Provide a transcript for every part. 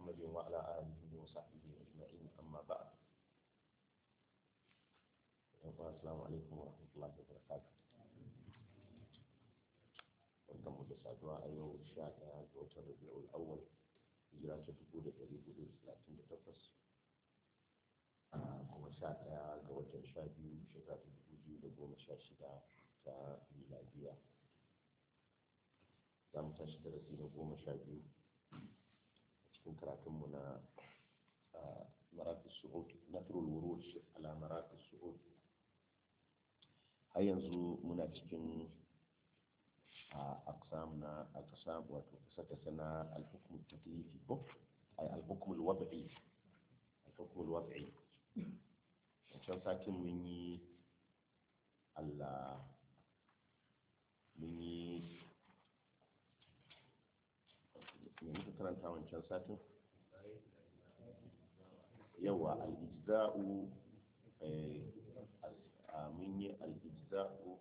محمد وعلى آله وصحبه أجمعين أما بعد السلام عليكم ورحمة الله وبركاته barkanmu da saduwa a yau sha ɗaya ga watan rabi'ul awwal hijira ta dubu da ɗari hudu da talatin da takwas kuma sha ɗaya ga watan sha biyu shekara ta dubu biyu da goma sha shida ta miladiya za mu tashi darasi na goma sha biyu a cikin karatunmu na maratun su'ud nasrul wurud ala maratun su'ud har yanzu muna cikin أقسام أقسام وتكسكسنا الحكم التكليفي أي الحكم الوضعي الحكم الوضعي عشان ساكن مني ال مني يعني karanta wancan satin yawa al-ijza'u mun yi al-ijza'u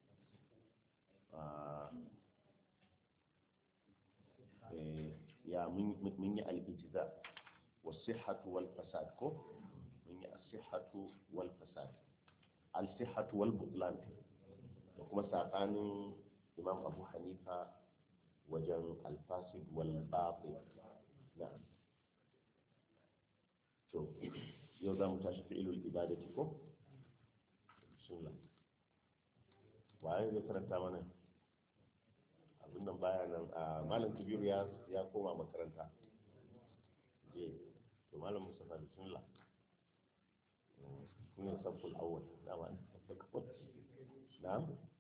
ya mun yi al-ijza was-sihhatu wal-fasad ko mun yi as-sihhatu wal-fasad al-sihhatu wal-butlan da kuma sakanin imam abu hanifa wajen al-fasid wal-batil na'am to yau za mu tashi fi'ilul ibadati ko bismillah waye zai karanta mana abin nan baya nan a malam kabiru ya ya koma makaranta je to malam mustafa bismillah kun sabul awwal dama na'am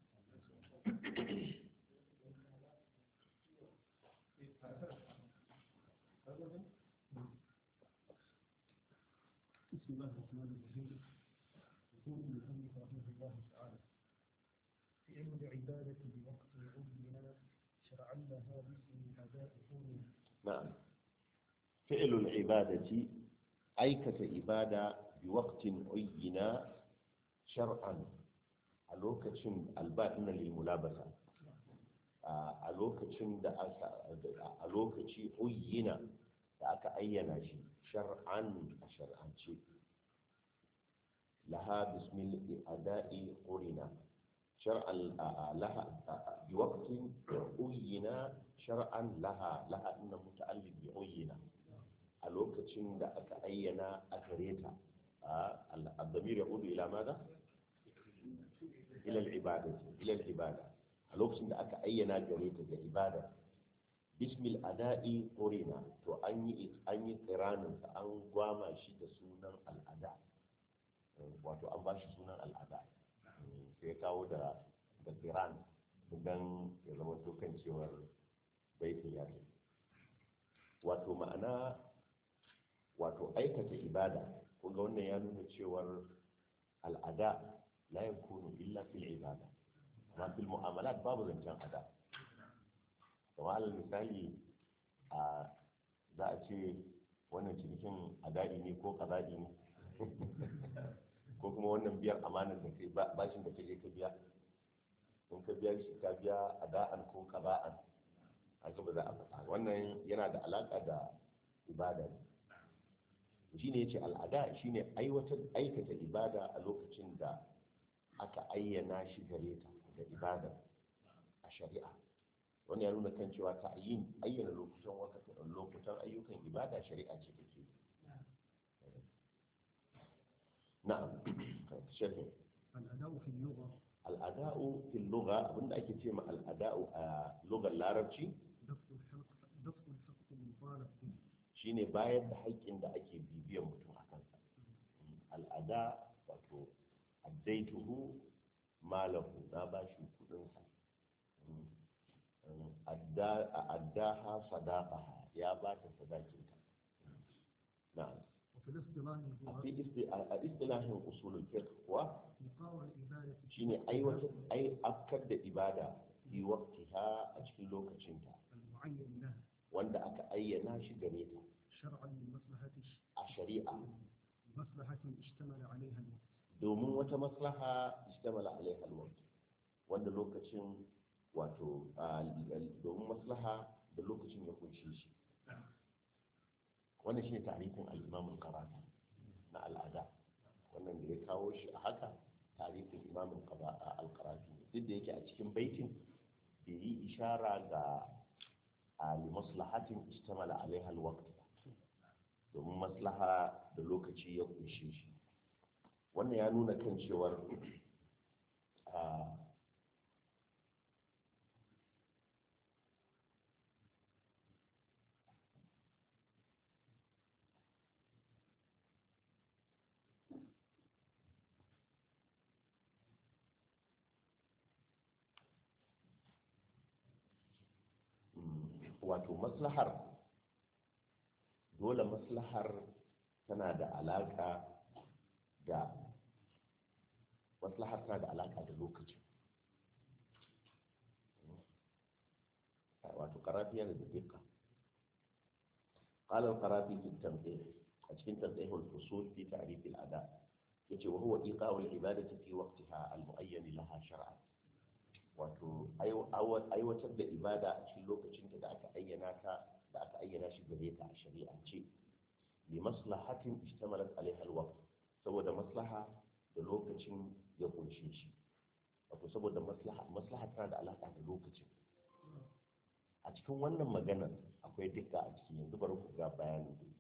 بسم الله الرحمن الرحيم يقول المؤلف رحمه الله تعالى فعل العبادة بوقت عين شرعا لها باسم أداء حكم نعم فعل العبادة أيكة إبادة بوقت عين شرعا a lokacin alba'ina lilmulabasa a lokacin da aka a lokaci uyyina da aka ayyana shi shar'an a shar'ance laha bismil ada'i qurina shar'an laha bi waqtin uyyina shar'an laha laha inna muta'alliq bi uyyina a lokacin da aka ayyana a gare ta al-damir yaudu ila madha ila al-ibada ila al-ibada a lokacin da aka ayyana gare ta ga ibada bismil ada'i qurina to an yi an yi tsiranin an gwama shi da sunan al'ada wato an ba shi sunan al'ada sai kawo da da tsiran don ya zama kan cewar baitin ya ce wato ma'ana wato aikata ibada kunga wannan ya nuna cewar al'ada la yakunu illa fil ibada amma fil mu'amalat babu zancen ada kamar alal misali a za a ce wannan cinikin adadi ne ko kazadi ne ko kuma wannan biyar amanar da kai bashin da kaje ka biya in ka biya shi ka biya ada'an ko kaba'an haka ba za a faɗa wannan yana da alaƙa da ibada ne shi ne yace al'ada shine aiwatar aikata ibada a lokacin da aka ayyana shi gare ta da ibada a shari'a wani ya nuna kan cewa ta yin ayyana lokutan lokutan ayyukan ibada shari'a ce take na'am sharhi الأداء في اللغة al'ada'u fil lugha abinda ake ce ma al'ada'u a lugar larabci دفع الحق دفع الحق المطالب به shine bayar da haƙƙin da ake bibiyan mutum a kansa al'ada wato addaituhu malahu na ba shi kudinsa addaha sadaqaha ya ba ta sadakinta na'am وفي الاصطلاح a هو fi isti- a a istilahin usulul fiqh kuwa إيقاع العبادة shine aiwatar ai afkar da ibada fi waqtiha a cikin lokacinta المعين لها wanda aka ayyana shi gare ta شرعا لمصلحة a shari'a مصلحة اشتمل عليها الوقت domin wata maslaha istamala alaiha alwaqt wanda lokacin wato a- domin maslaha da lokacin ya kunshi shi wannan shine tarihin al-imam al-qarafi na al'ada wannan da ya kawo shi a haka tarihin imam al-qarafi duk da yake a cikin baitin bai yi ishara ga ali maslahatin istamala alaiha al-waqt domin maslaha da lokaci ya kunshe shi wannan ya nuna kan cewar wato maslahar dole maslahar tana da alaka da maslahar tana da alaka da lokacin wato karafi yana da dukka قال القرافي في التنقيح أشكين تنقيح الفصول في تعريف الأداء يجي وهو إيقاع العبادة في وقتها المؤين لها شرعا wato aiwatar da ibada a cikin lokacin da aka ayyana ta da aka ayyana shi gare ta a shari'ance li maslahatin istamalat alaiha alwaqt saboda maslaha da lokacin ya kunshe shi wato saboda maslaha maslaha tana da alaka da lokacin a cikin wannan maganar akwai dukka a ciki yanzu bari ku ga bayanin da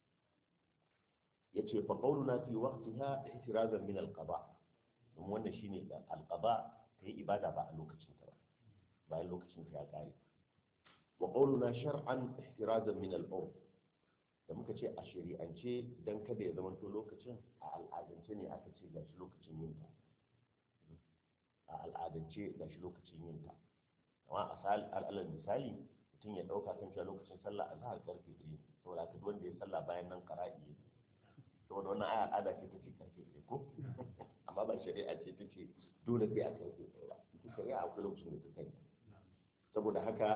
yace fa qawluna fi waqtiha ihtirazan min alqada kuma wannan shine alqada ta yi ibada ba a lokacin ta ba bayan lokacin ta ya kare wa qawluna shar'an ihtirazan min al-urf da muka ce a shari'ance dan kada ya zama to lokacin a al'adance ne aka ce gashi lokacin yin ta a al'adance gashi lokacin yin ta amma a al'alar misali mutum ya dauka kan cewa lokacin sallah a zahar karfe ɗaya saboda haka wanda ya sallah bayan nan qara'i saboda wannan aya al'ada ce ta ce karfe ɗaya ko amma ba shari'a ce ta ce dole sai a karfe ɗaya ba ita shari'a akwai lokacin da ta kai saboda haka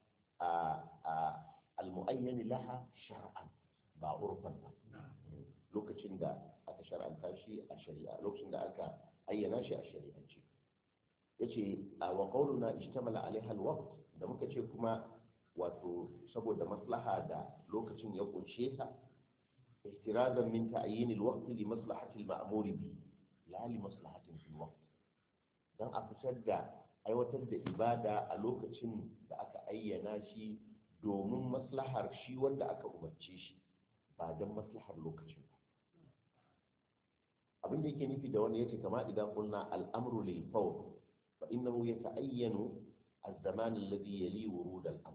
a almu'ayyan laha shar'an ba urfan ba lokacin da aka shar'anta shi a shari'a lokacin da aka ayyana shi a shari'ance yace wa qawluna ishtamala alaiha alwaqt da muka ce kuma wato saboda maslaha da lokacin ya kunshe ta ihtirazan min ta'yin alwaqt li maslahati alma'mur bi la li maslahatin fil waqt dan a fitar da aiwatar da ibada a lokacin da aka ayyana shi domin maslahar shi wanda aka umarce shi ba don maslahar lokacin ba abin da yake nufi da wanda yake kama idan kulna al'amru lil fawr fa innahu yata'ayyanu az-zaman alladhi yali wurud al-amr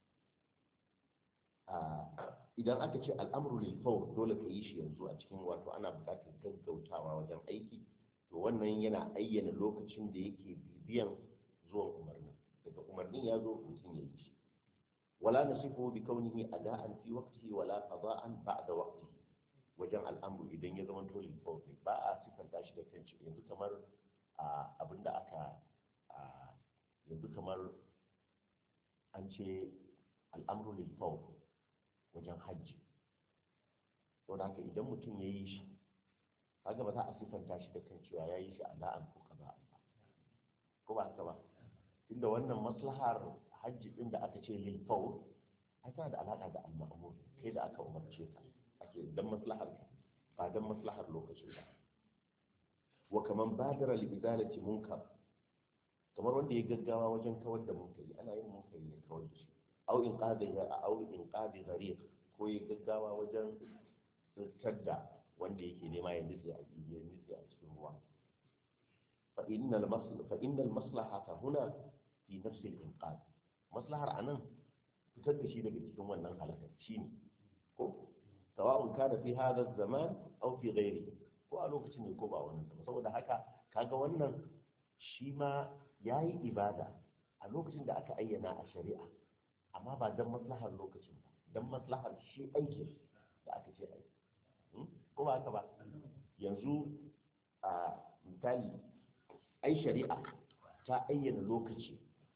idan aka ce al'amru lil fawr dole ka yi shi yanzu a cikin wato ana buƙatar gaggautawa wajen aiki to wannan yana ayyana lokacin da yake bibiyan zuwan umarnin daga umarnin ya zo mutum ya yi shi wala nasifu bi kaunihi ada'an fi waqtihi wala qada'an ba'da waqtihi wajen al'amru idan ya zama dole fawzi ba a sifanta shi da kanci yanzu kamar abinda aka yanzu kamar an ce al'amru lil fawz wajen hajji saboda haka idan mutum ya yi shi kaga ba za a sifanta shi da kan cewa ya yi shi a da'an ko kaza ba ko ba haka ba tunda wannan maslahar hajji din da aka ce lil fawr ai tana da alaka da al-ma'mur kai da aka umarce ka ake dan maslahar ka ba dan maslahar lokacin ba wa kaman badara li izalati munkar kamar wanda ya gaggawa wajen kawar da munkari ana yin munkari ne kawar da shi au in qadi au in qadi gharib ko ya gaggawa wajen tsirtar da wanda yake nema ya nutse a ya nutse a cikin ruwa fa innal maslaha fa innal maslahata huna fi nafsi al-inqad maslahar anan fitar da shi daga cikin wannan halakar shine ko sawa'un kana fi hadha zaman aw fi ghairi ko a lokacin ne ko ba wannan ba saboda haka kaga wannan shi ma yayi ibada a lokacin da aka ayyana a shari'a amma ba dan maslahar lokacin ba dan maslahar shi aikin da aka ce aiki ko ba haka ba yanzu a misali ai shari'a ta ayyana lokaci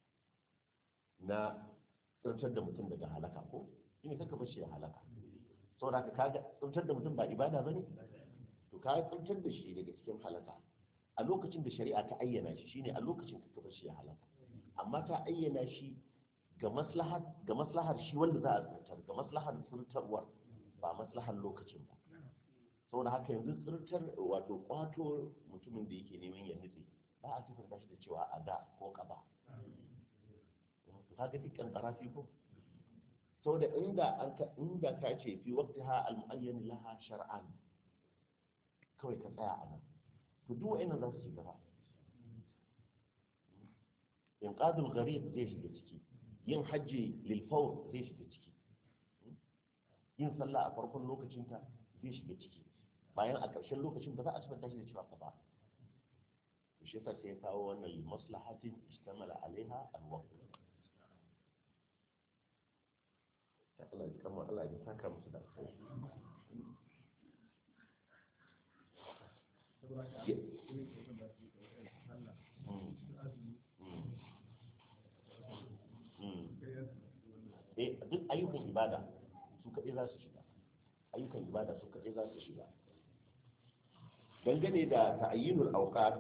na tsirtar da mutum daga halaka ko shi ne kaka bashi ya halaka saboda ka kaga tsirtar da mutum ba ibada ba ne to ka tsirtar da shi daga cikin halaka a lokacin da shari'a ta ayyana shi shine a lokacin kaka bashi ya halaka amma ta ayyana shi ga maslahar ga maslahar shi wanda za a tsirtar ga maslahar tsirtarwar ba maslahar lokacin ba saboda haka yanzu tsirtar wato kwato mutumin da yake neman ya nutse ba a sifanta shi da cewa a da ko kaba kaga dukkan karafi ko saboda inda an ka inda ka ce fi waqtiha al-mu'ayyan laha shar'an kawai ka tsaya a nan to duk wa'annan za su shiga ba inqadul gharib zai shiga ciki yin hajji lil fawr zai shiga ciki yin sallah a farkon lokacinta zai shiga ciki bayan a ƙarshen lokacin ba za a sifanta shi da cewa ka ba shi yasa sai ya kawo wannan li maslahatin istamala alaiha al-waqt Allah ya kama Allah ya saka musu da alkhairi eh duk ayyukan ibada su kaɗai za su shiga ayyukan ibada su kaɗai za su shiga dangane da ta'ayyinul awqat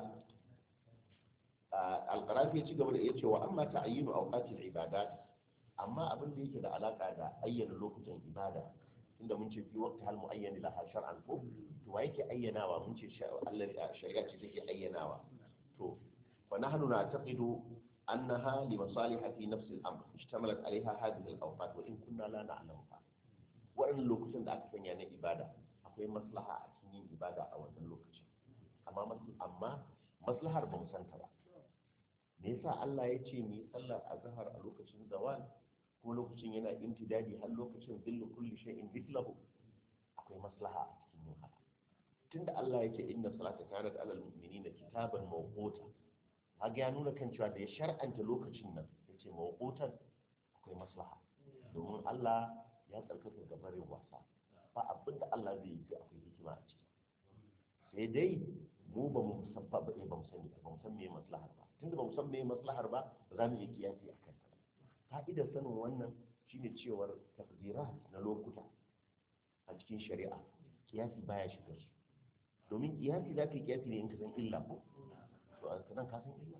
alqarafi ya ci gaba da ya ce wa amma ta'ayyinu awqatil ibadat amma abin da yake da alaka da ayyana lokutan ibada inda mun ce fi waqti hal muayyan laha shar'an ko to wa yake ayyanawa mun ce Allah shari'a ce take ayyanawa to fa nahnu na'taqidu annaha li masaliha fi nafs al-amr ishtamalat alaiha hadhihi al-awqat wa in kunna la na'lamuha wa'annan lokutan da aka sanya na ibada akwai maslaha a cikin yin ibada a wannan lokacin amma amma maslahar ba mu san ta ba me yasa Allah ya ce mu yi sallar azhar a lokacin zawal ko lokacin yana intidadi har lokacin zillu kulli shay'in mithlahu akwai maslaha a cikin yin haka tunda Allah yake inna salata kanat alal mu'minina kitaban mawquta kaga ya nuna kan cewa da ya shar'anta lokacin nan yace mawqutan akwai maslaha domin Allah ya tsarkaka gabarin wasa ba abin da Allah zai yi sai akwai hikima a ciki sai dai mu ba mu sabba ba ba mu sani ba mu san me maslahar ba tunda ba mu san me maslahar ba ba za mu yi kiyasi a kanta fa'idar sanin wannan shine cewar takdirat na lokuta a cikin shari'a kiyasi baya shiga su domin kiyasi za ka yi kiyasi ne in ka san illa ko to a kanan ka san illa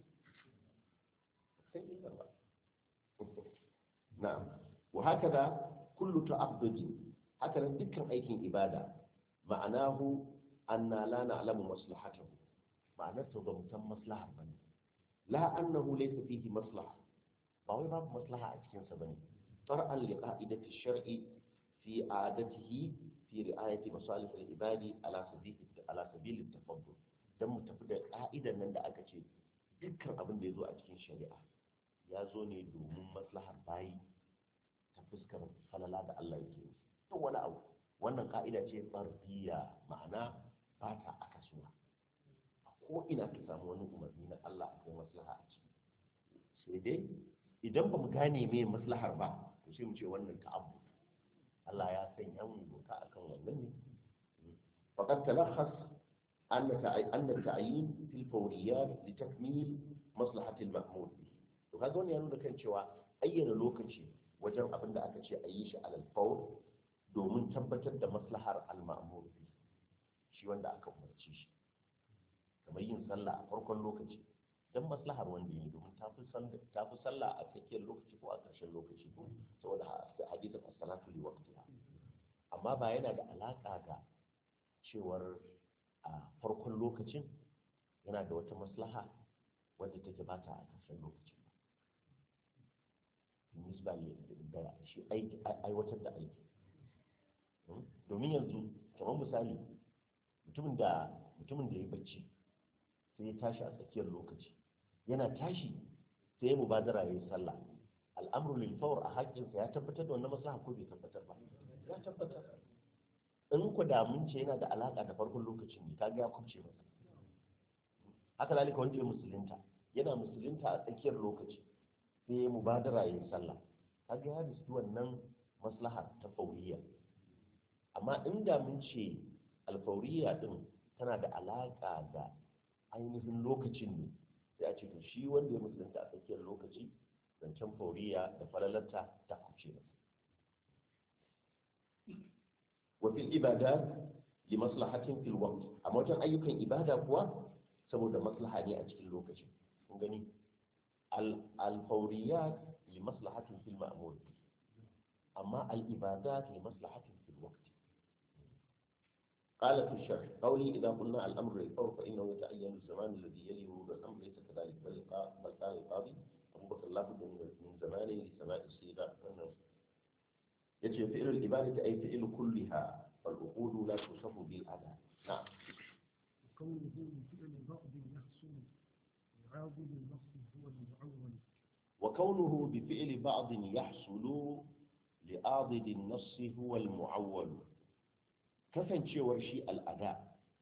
san illa ba na'am wa haka kullu ta'abbudi haka nan dukkan aikin ibada ma'anahu anna la na'lamu maslahatahu ma'anar ta ba mu san maslahar bane la annahu laysa fihi maslaha ba wai babu maslaha a cikin sa bane far'an li qa'idati shar'i fi adatihi fi ri'ayati masalih al-ibadi ala sabili ala sabili tafaddul dan mu tafi da ka'idan nan da aka ce dukkan abin da ya zo a cikin shari'a ya zo ne domin maslahar bayi ta fuskar falala da Allah yake yi duk wani abu wannan ka'ida ce fardiya ma'ana ba ta akasuwa ko ina ka samu wani umarni na Allah akwai maslaha a ciki sai dai idan ba mu gane me maslahar ba to sai mu ce wannan ta'abbu Allah ya sanya mu doka akan wannan ne faqad talakhas أن أن التعيين في الفوريات لتكميل مصلحة المأمور به وهذا هو يعني كان cewa ayyana lokaci wajen abin da aka ce a yi shi alal fawr domin tabbatar da maslahar al-ma'mur bi shi wanda aka umarci shi kamar yin sallah a farkon lokaci dan maslahar wanda yi domin ta fi sallah a tsakiyar lokaci ko a ƙarshen lokaci ko saboda hadisin as-salatu li waqtiha amma ba yana da alaka da cewar a farkon lokacin yana da wata maslaha wadda take ba ta a ƙarshen lokacin ba nisba da shi aiwatar da aiki domin yanzu kamar misali mutumin da mutumin da ya bacci sai ya tashi a tsakiyar lokaci yana tashi sai ya mubadara ya yi sallah al'amru lil fawr a haƙƙinsa ya tabbatar da wannan maslaha ko bai tabbatar ba ya tabbatar in ku damun ce yana da alaƙa da farkon lokacin ne ta ya kubce masa haka zalika wanda ya musulunta yana musulunta a tsakiyar lokaci sai ya mubadara ya yi sallah kaga ya riski wannan maslaha ta fauriya amma in mun ce alfauriya din tana da alaƙa da ainihin lokacin ne sai a ce to shi wanda ya musulunta a tsakiyar lokaci zancen fauriya da falalarta ta kubce masa وفي العبادات لمصلحة في الوقت أما وجن أيوكا إبادة كوا سبب مصلحة ني أجل اللوكشن نغني الفوريات لمصلحة في المأمور أما العبادات لمصلحة في الوقت قال في الشرح قولي إذا قلنا الأمر للفور فإنه يتعين الزمان الذي يليه الأمر ليس كذلك بل قا- بل قال القاضي أبو بكر لا بد من من زمانه لسماء الصيغة أنه يجب فعل العبادة أي فعل كلها فالعقود لا توصف بالأداء نعم وكونه بفعل بعض يحصل يعاضد النص هو المعول وكونه بفعل بعض يحصل لآضد النص هو المعول kasancewar shi al'ada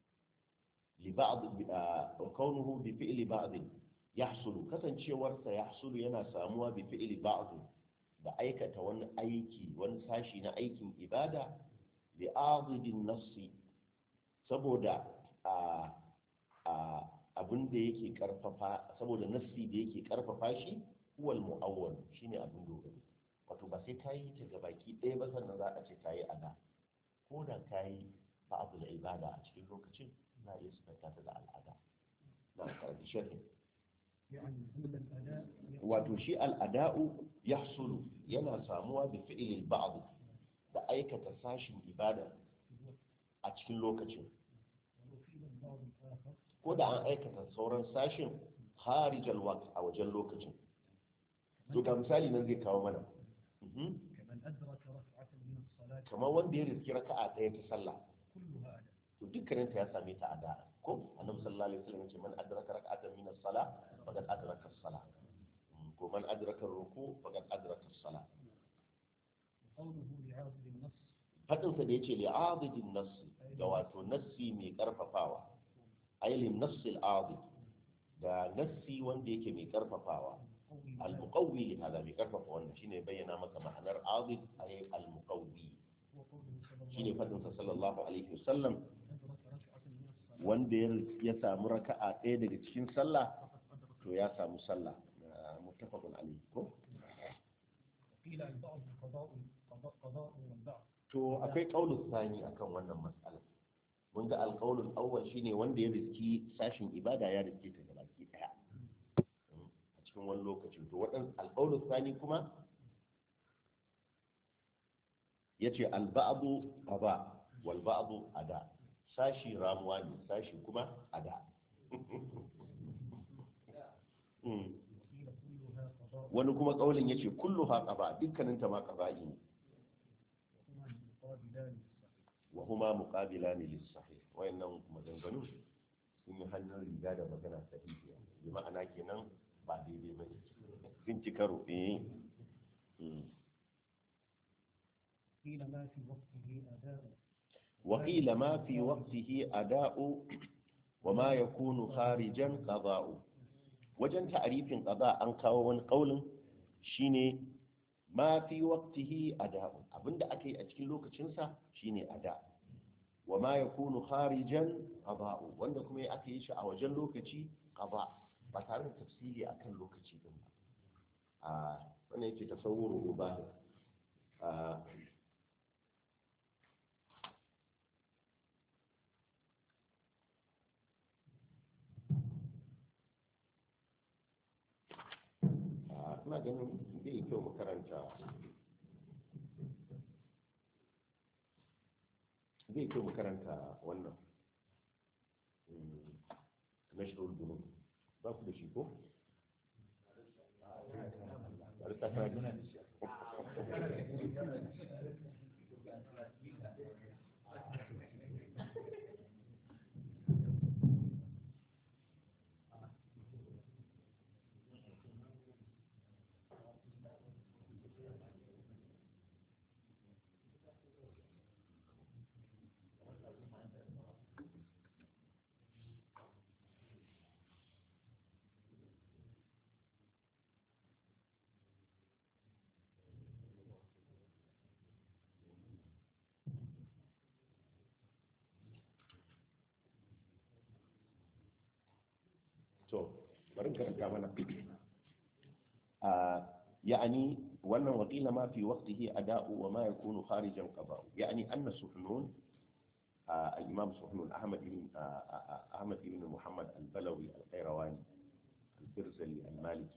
wa kaunuhu bi fi'li ba'd yahsulu kasancewarsa yahsulu yana samuwa bi fi'li ba'd da aikata wani aiki wani sashi na aikin ibada li adidin nassi saboda a abin da yake karfafa saboda nassi da yake karfafa shi huwal mu'awwal shine abin dogaro wato ba sai kayi ta gabaki ɗaya ba sannan za a ce kayi ada ko da ka yi ba'abu da ibada a cikin lokacin na iya sifanta ta da al'ada na karfi sharhin يعني أن الأداء wato shi al'ada'u ya sulu yana samuwa da fi'ilil ba'd da aikata sashin ibada a cikin lokacin وفعل بعض آخر ko da an aikata sauran sashin harijal waqt a wajen lokacin to ga misali nan zai kawo mana Mhm. كمن أدرك ركعة من الصلاة kamar wanda ya riski raka'a ɗaya ta sallah كلها أداء to dukkanin ta ya same ta a da ko annabi sallallahu alaihi wasallam ce man adraka rak'atan min as-salah faqad adraka as-salah Mm, ko man adraka ruku faqad adraka as-salah وقوله لعاضد النص fadin sa da yace li'adidin nass da wato nassi mai karfafawa ay lin nass al-adid da nassi wanda yake mai karfafawa قول al-muqawwi li hada mai karfafa wannan shine bayyana maka ma'anar adid ay al-muqawwi وقوله صلى shine الله fadin sa sallallahu alaihi wasallam أدرك ركعة من الصلاة wanda ya ya samu raka'a ɗaya daga cikin sallah فقد أدرك to ya samu sallah na muttafaqun alayhi ko قيل البعض قضاء قضاء قضاء والبعض to akwai qaulul thani akan wannan mas'ala mun ga alqaulul awwal shine wanda ya riski sashin ibada ya riske ta gabaki daya a cikin wani lokaci to wadan alqaulul thani kuma yace alba'du qada wal ba'du ada sashi ramuwa ne sashi kuma ada Mm. وقيل كلها قضاء wani kuma kaulin yace kullu ha qaba dukkanin ta ma qaba'i ne وهما مقابلان wa huma muqabilani للصحيح lis sahih wayannan maganganu sun yi hannun riga da magana sahihiya bi ma'ana kenan ba daidai ba ne sun ci karo eh Mm. قيل ما في وقته أداء وقيل ما في وقته أداء وما يكون خارجا قضاء wajen ta'arifin qada an kawo wani kaulin shine ma fi waqtihi ada'u abinda aka yi a cikin lokacinsa shine ada wa ma yakunu kharijan qada'u wanda kuma ya aka yi shi a wajen lokaci qada ba tare da tafsiri akan lokaci din ba a wannan yake tasawuru mubahir a a ina ganin zai yi kyau mu karanta zai kyau mu karanta wannan na shi bunu ba ku da shi ko? Bari ta fara gina da shi. to bari in karanta mana a يعني وأن وقيل ما في وقته أداء وما يكون خارجا قضاء يعني أن سحنون آه الإمام سحنون أحمد بن آه آه أحمد بن محمد البلوي القيرواني البرزلي المالكي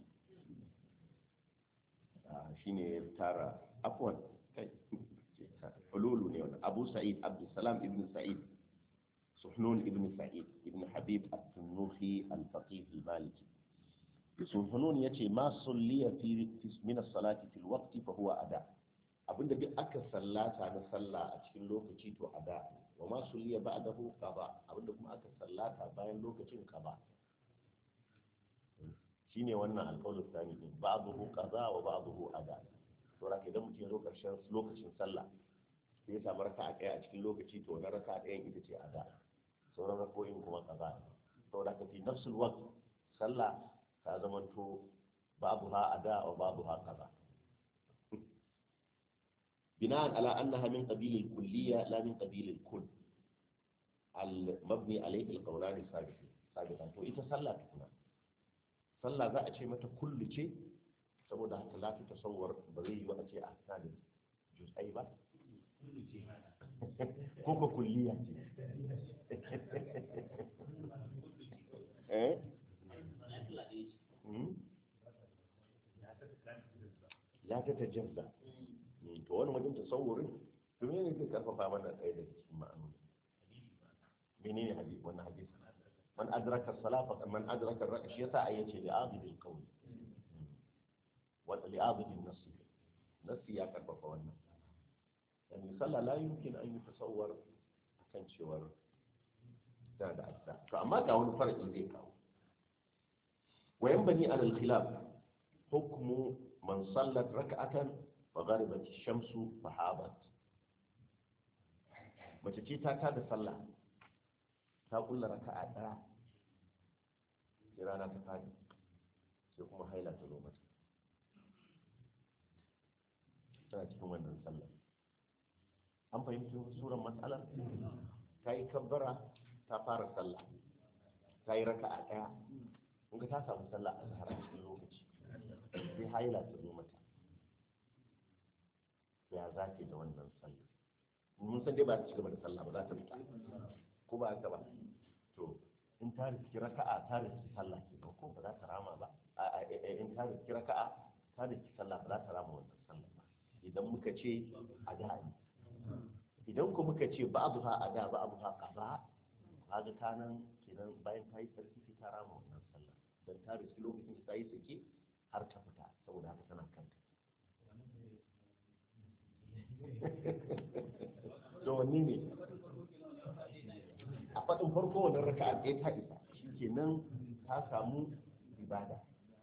آه شيني تارا عفوا حلول أبو سعيد عبد السلام ابن سعيد سحنون ابن سعيد ابن حبيب التنوخي الفقيه المالكي سحنون يتي ما صلي في في- من الصلاة في الوقت فهو أداء abinda duk aka sallata na sallah a cikin lokaci to ada wa ma sulliya ba'dahu qada abinda kuma aka sallata bayan lokacin qada shine wannan alqaulu tsani din ba'dahu qada wa ba'dahu ada to raka idan mutum ya zo karshen lokacin sallah sai ya samu raka'a ɗaya a cikin lokaci to na raka'a ɗayan ita ce ada sauran rako'in kuma qada saboda ka fi nafsul waqt sallah ta zamanto babu ha ada wa babu ha qada بناء على أنها من قبيل الكلية لا من قبيل الكل المبني عليه القولان السابقين سابقا to ita sallah tukuna sallah za a ce mata kullu ce saboda haka la ta tasawwar ba zai yi ba a ce a ta da juz'ai ba ko ko kulliya ce eh Hmm? la ta tajazza to wani wajen tasawurin to ne zai karfafa mana ɗaya da cikin ma'anu menene hadisi wannan hadisi man adraka salafa man adraka raka shi yasa ayi ce li'abidil qawl wa li'abidin nafsi nafsi ya karfafa wannan yani sallah la yumkin an yi tasawwar akan cewar da da ajza to amma ga wani farki zai kawo wa yanbani ala al-khilaf hukmu man sallat rak'atan فغربت الشمس فحاضت mace ce ta tada sallah ta kulla raka'a daya sai rana ta fadi sai kuma haila ta zo mata tana cikin wannan sallah an fahimci suran matsalar ta yi kabbara ta fara sallah ta yi raka'a daya kun ga ta samu sallah a zahara cikin lokaci sai haila ta zo mata ya za ke da wannan sallah mun san dai ba ta ci gaba da sallah ba za ta fita ko ba haka ba to in ta riski raka'a ta riski sallah ke ko ba za ta rama ba a in ta riski raka'a ta riski sallah ba za ta rama wannan sallah ba idan muka ce a da ne idan ko muka ce ba abu ha a da ba abu ha kaza kaga ta nan kenan bayan ta yi sarki sai ta rama wannan sallah dan ta riski lokacin ta yi sake har ta fita saboda haka tana kanta to wanne ne a faɗin farko wannan raka'a ɗaya ta isa shi kenan ta samu ibada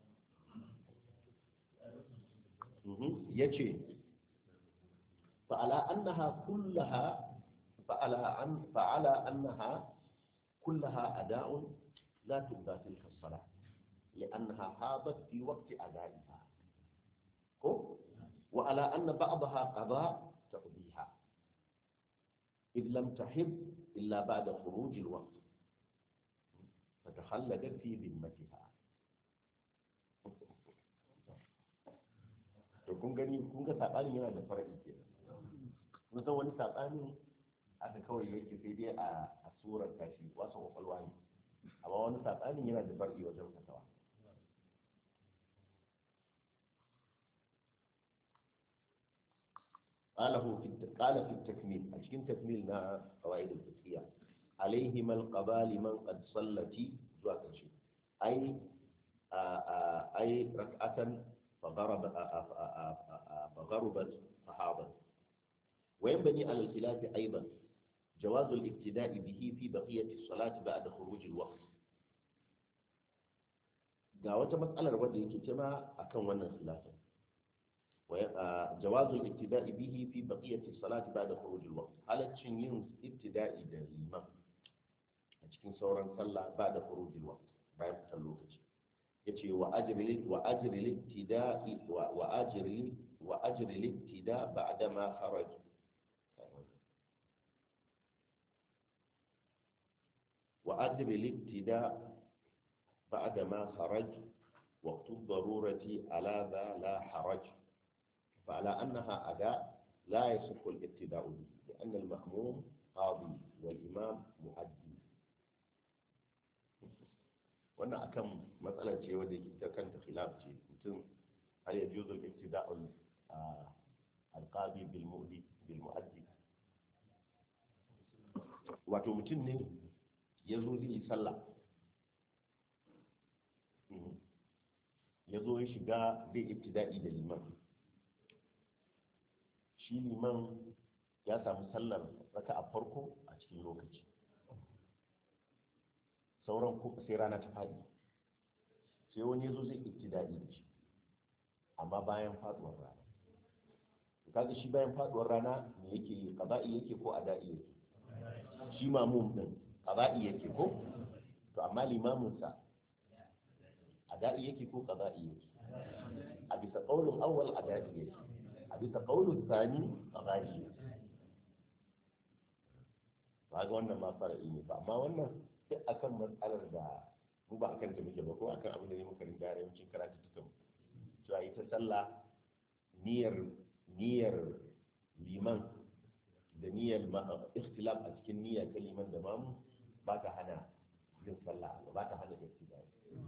ya ce fa'ala annaha kullaha fa'ala an fa'ala annaha kullaha ada'un la tubda tilka as-salah لأنها حاضت في وقت أدائها كو وعلى أن بعضها قضاء تقضيها إذ لم تحب إلا بعد خروج الوقت فتخلدت في ذمتها to kun gani kun ga saɓanin yana da fara'i ke kun san wani saɓanin aka kawai yake sai dai a surar tashi wasu kwakwalwa ne amma wani saɓanin yana da far'i wajen fatawa قاله في قال في التكميل أشكين تكميل نا قواعد الفقهية عليهما القضاء لمن قد صلت زواج شيء أي أي ركعة فغرب فغربت فحاضت وينبني على الخلاف أيضا جواز الابتداء به في بقية الصلاة بعد خروج الوقت ga wata matsalar wadda yake cima akan wannan khilafin جواز الابتداء به في بقية الصلاة بعد خروج الوقت على تشينين ابتداء الإمام cikin sauran sallah ba da khurujil waqt bayan fitar lokaci yace wa ajri wa ajri libtida'i wa ajri wa ajri libtida ba'da ma kharaj wa ajri libtida ba'da ma kharaj وقت الضرورة على ذا لا حرج فعلى أنها أداء لا يصح الابتداء به لأن المأموم قاضي والإمام مؤدي wannan akan matsala ce wadda ita kanta khilaf ce mutum hal ya juzu ibtida'ul alqabi bil mu'di bil mu'addi wato mutum ne ya zo zai yi sallah Mhm. ya zo ya shiga zai ibtida'i da liman shi liman ya samu sallar raka a farko a cikin lokaci sauran ko sai rana ta faɗi sai wani ya zo zai ibtida'i da shi amma bayan faduwar rana kaga shi bayan faduwar rana me yake yi qada'i yake ko ada'i yake shi mamum din qada'i yake ko to amma limamin sa ada'i yake ko qada'i yake a bisa qaulun awwal ada'i yake a bisa qaulun thani qada'i yake ba ga wannan ma fara'i ne ba amma wannan duk akan matsalar da mu ba akan ta muke ba ko akan abin da ne muka rinda yawancin karatu tukan cewa ita sallah niyyar niyyar liman da niyyar ma- ikhtilaf a cikin niyya ta liman da mamu ba ta hana yin sallah ba ta hana ikhtilaf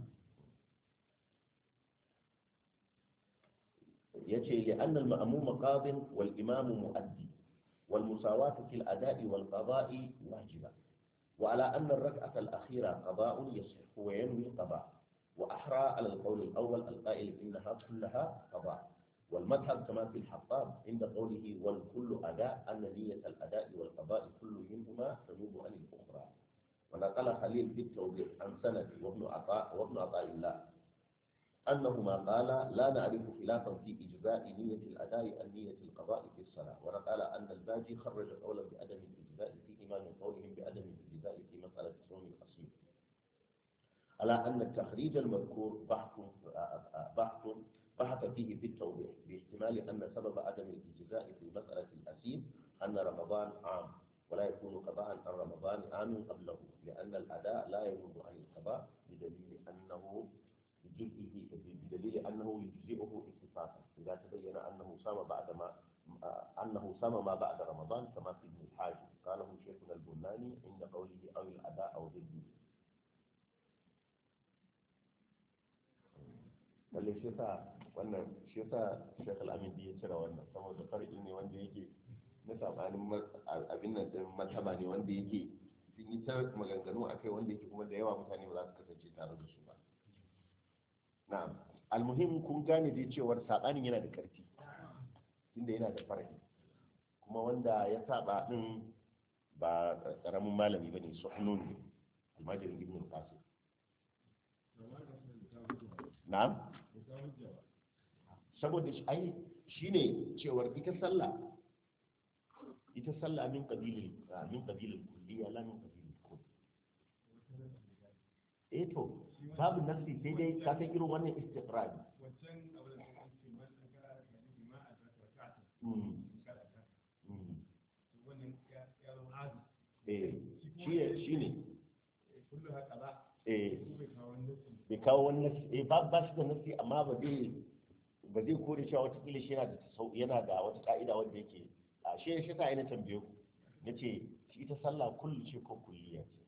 yace li anna al ma'mum qadin wal imam muaddi wal musawatu fil ada'i wal qada'i wajiba وعلى أن الركعة الأخيرة قضاء يصح وينوي قضاء وأحرى على القول الأول القائل إنها كلها قضاء والمذهب كما في الحطاب عند قوله والكل أداء أن نية الأداء والقضاء كل منهما تنوب عن الأخرى ونقل خليل في التوضيح عن سند وابن عطاء وابن عطاء الله أنهما قال لا نعرف خلافا في إجزاء نية الأداء عن نية القضاء في الصلاة ونقل أن الباجي خرج قولا بعدم الإجزاء فيهما من قولهم بعدم الإجزاء في مسألة صوم الأصيل على أن التخريج المذكور بحث بحث بحث فيه في التوضيح باحتمال أن سبب عدم الإجزاء في مسألة الأسير أن رمضان عام ولا يكون قضاء عن رمضان عام قبله لأن الأداء لا ينوب عن القضاء بدليل أنه بجزئه بدليل أنه يجزئه اتفاقا إذا تبين أنه صام بعد ما أنه صام ما بعد رمضان كما في ابن الحاج قاله شيخنا البناني عند قوله أو الأداء أو ضده lalle shi yasa wannan shi yasa Sheikh Al-Amin ya cire wannan saboda farki ne wanda yake na sabanin abin nan din mataba ne wanda yake sun yi ta maganganu akai wanda yake kuma da yawa mutane ba za su kasance tare da su ba na'am almuhim kun gane dai cewar sabanin yana da karfi tunda yana da farki kuma wanda ya saba din ba karamin malami bane suhnun ne almajirin ibn qasim na'am saboda shi ai shine cewar ita sallah ita sallah min qabilil min qabilil kulliya la min qabilil kull eh to babu nafsi sai dai ka san irin wannan istiqrar eh shi ne eh bai kawo wani nasi eh ba ba shi da nasi amma ba zai ba zai kore cewa watakila shi yana da tasau yana da wata ka'ida wanda yake a shi shi ta yana tambaye ku na ce shi ita sallah kullu ce ko kulliya ce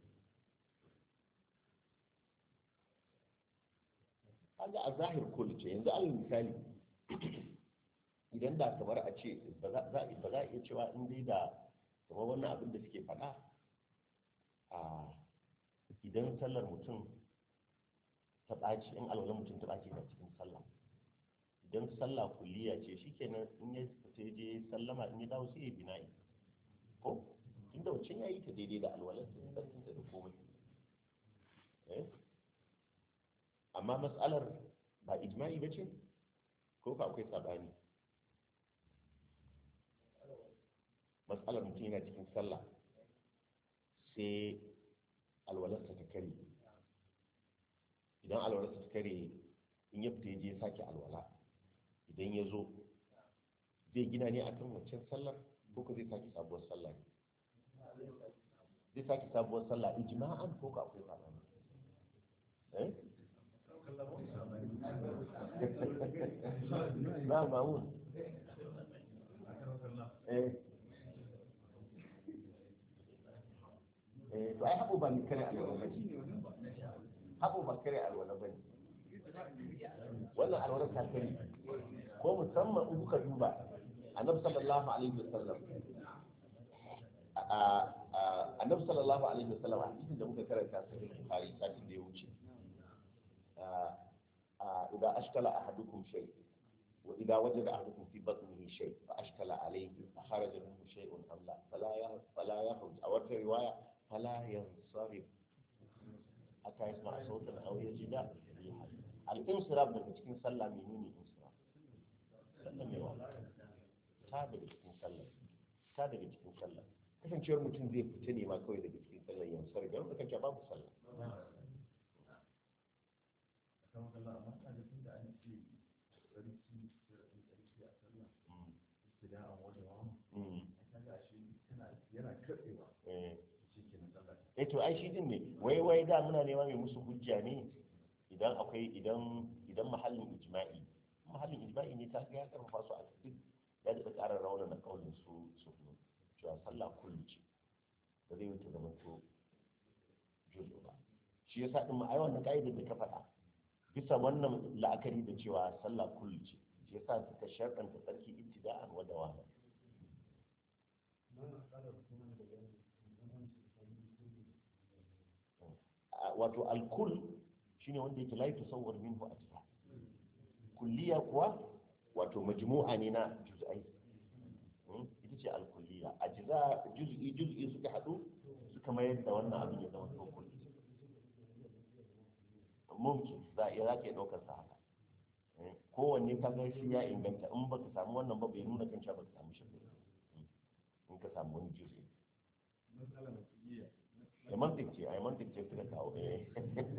kaga a zahir kullu ce yanzu alal misali idan da kamar a ce ba za ba za a iya cewa in dai da kamar wannan abin da suke faɗa a idan sallar mutum ta ɓaci in alwalar mutum ta ɓaci da cikin sallah idan sallah kulliya ce shikenan in ya fita ya je sallama in ya dawo sai ya bina'i ko inda wancan ya yi ta daidai da alwalar ta sarkin da komai eh amma mas'alar ba ijma'i ba ce ko ka akwai sabani mas'alar mutum yana cikin sallah sai alwalarsa ta kare idan alwalarsa ta kare in ya fita ya je sake alwala idan ya zo zai gina ne a kan wancan sallar ko ka zai sake sabuwar sallah ne zai sake sabuwar sallah ijma'an ko ka akwai sabani eh na mamun eh eh to ai haɓo ba ni kare alwala ba haɓo ba kare alwala ba ne wannan alwala ta kare ko musamman in kuka duba annabi sallallahu alaihi wasallam a- a- annabi sallallahu alaihi wasallam a hadisin da muka karanta sai bukhari satin da ya wuce a- a idan ashkala ahadukum shay wa idan wajada ahadukum fi batnihi shay fa ashkala alayhi fa kharaja minhu shay'un am la fala ya fala yakhruj a wata riwaya fala yansarif hatta yasma sautan aw yajida al-insiraf daga cikin sallah menene insiraf sallamewa ta daga cikin sallah ta daga cikin sallah kasancewar mutum zai fita ne ma kawai daga cikin sallah yansar ga wanda kanta babu sallah kan kalla amma kaga tun da an ce sarki sarki sarki a sallah Mm, idan an wajen wa mm, kaga shi tana yana katsewa eh. shi ke na sallah eh to ai shi din ne wai wai da muna nema mai musu hujja ne idan akwai idan idan mahallin ijma'i mahallin ijma'i ne ta ga ya karfafa su a cikin ya da ƙara rauna na kaulin su su cewa sallah kullu ce ba zai wuce zama to juzu ba shi yasa din ma ai wannan kaidar da ka faɗa bisa wannan la'akari da cewa sallah kullu ce shi yasa suka sharɗanta tsarki ibtida'an wa dawama a- wato alkul shine wanda yake la yatasawwar minhu ajza kulliya kuwa wato majmu'a ne na juz'ai Mm, ita ce alkulliya ajza juz'i juz'i suka hadu suka mayar da wannan abin ya zama to kulli mumkin za a iya za ka iya ɗaukar sa haka Eh, kowanne ka ga shi ya inganta in baka samu wannan ba bai nuna kan cewa baka samu shi ba Mm, in ka samu wani juz'i matsala na iya da mantik ce ai mantik ce suka kawo eh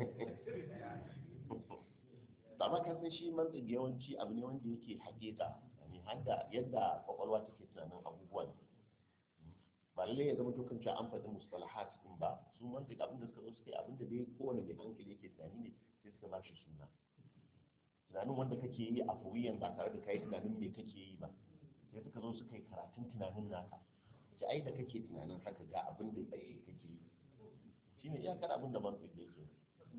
ba ma ka san shi mantik yawanci abu ne wanda yake hakika ne hadda yadda kwakwalwa take tunanin abubuwan ba lalle ya zama dukkan cewa an faɗi mustalahat din ba su mantik abin da suka zo suka yi abin da dai kowane mai hankali yake tunani ne sai suka ba shi suna tunanin wanda kake yi a fuwiyan ba tare da kai tunanin me kake yi ba sai suka zo suka yi karatun tunanin naka ce ai da kake tunanin haka ga abin da tsaye kake yi shine iyakar abin da mantik da yake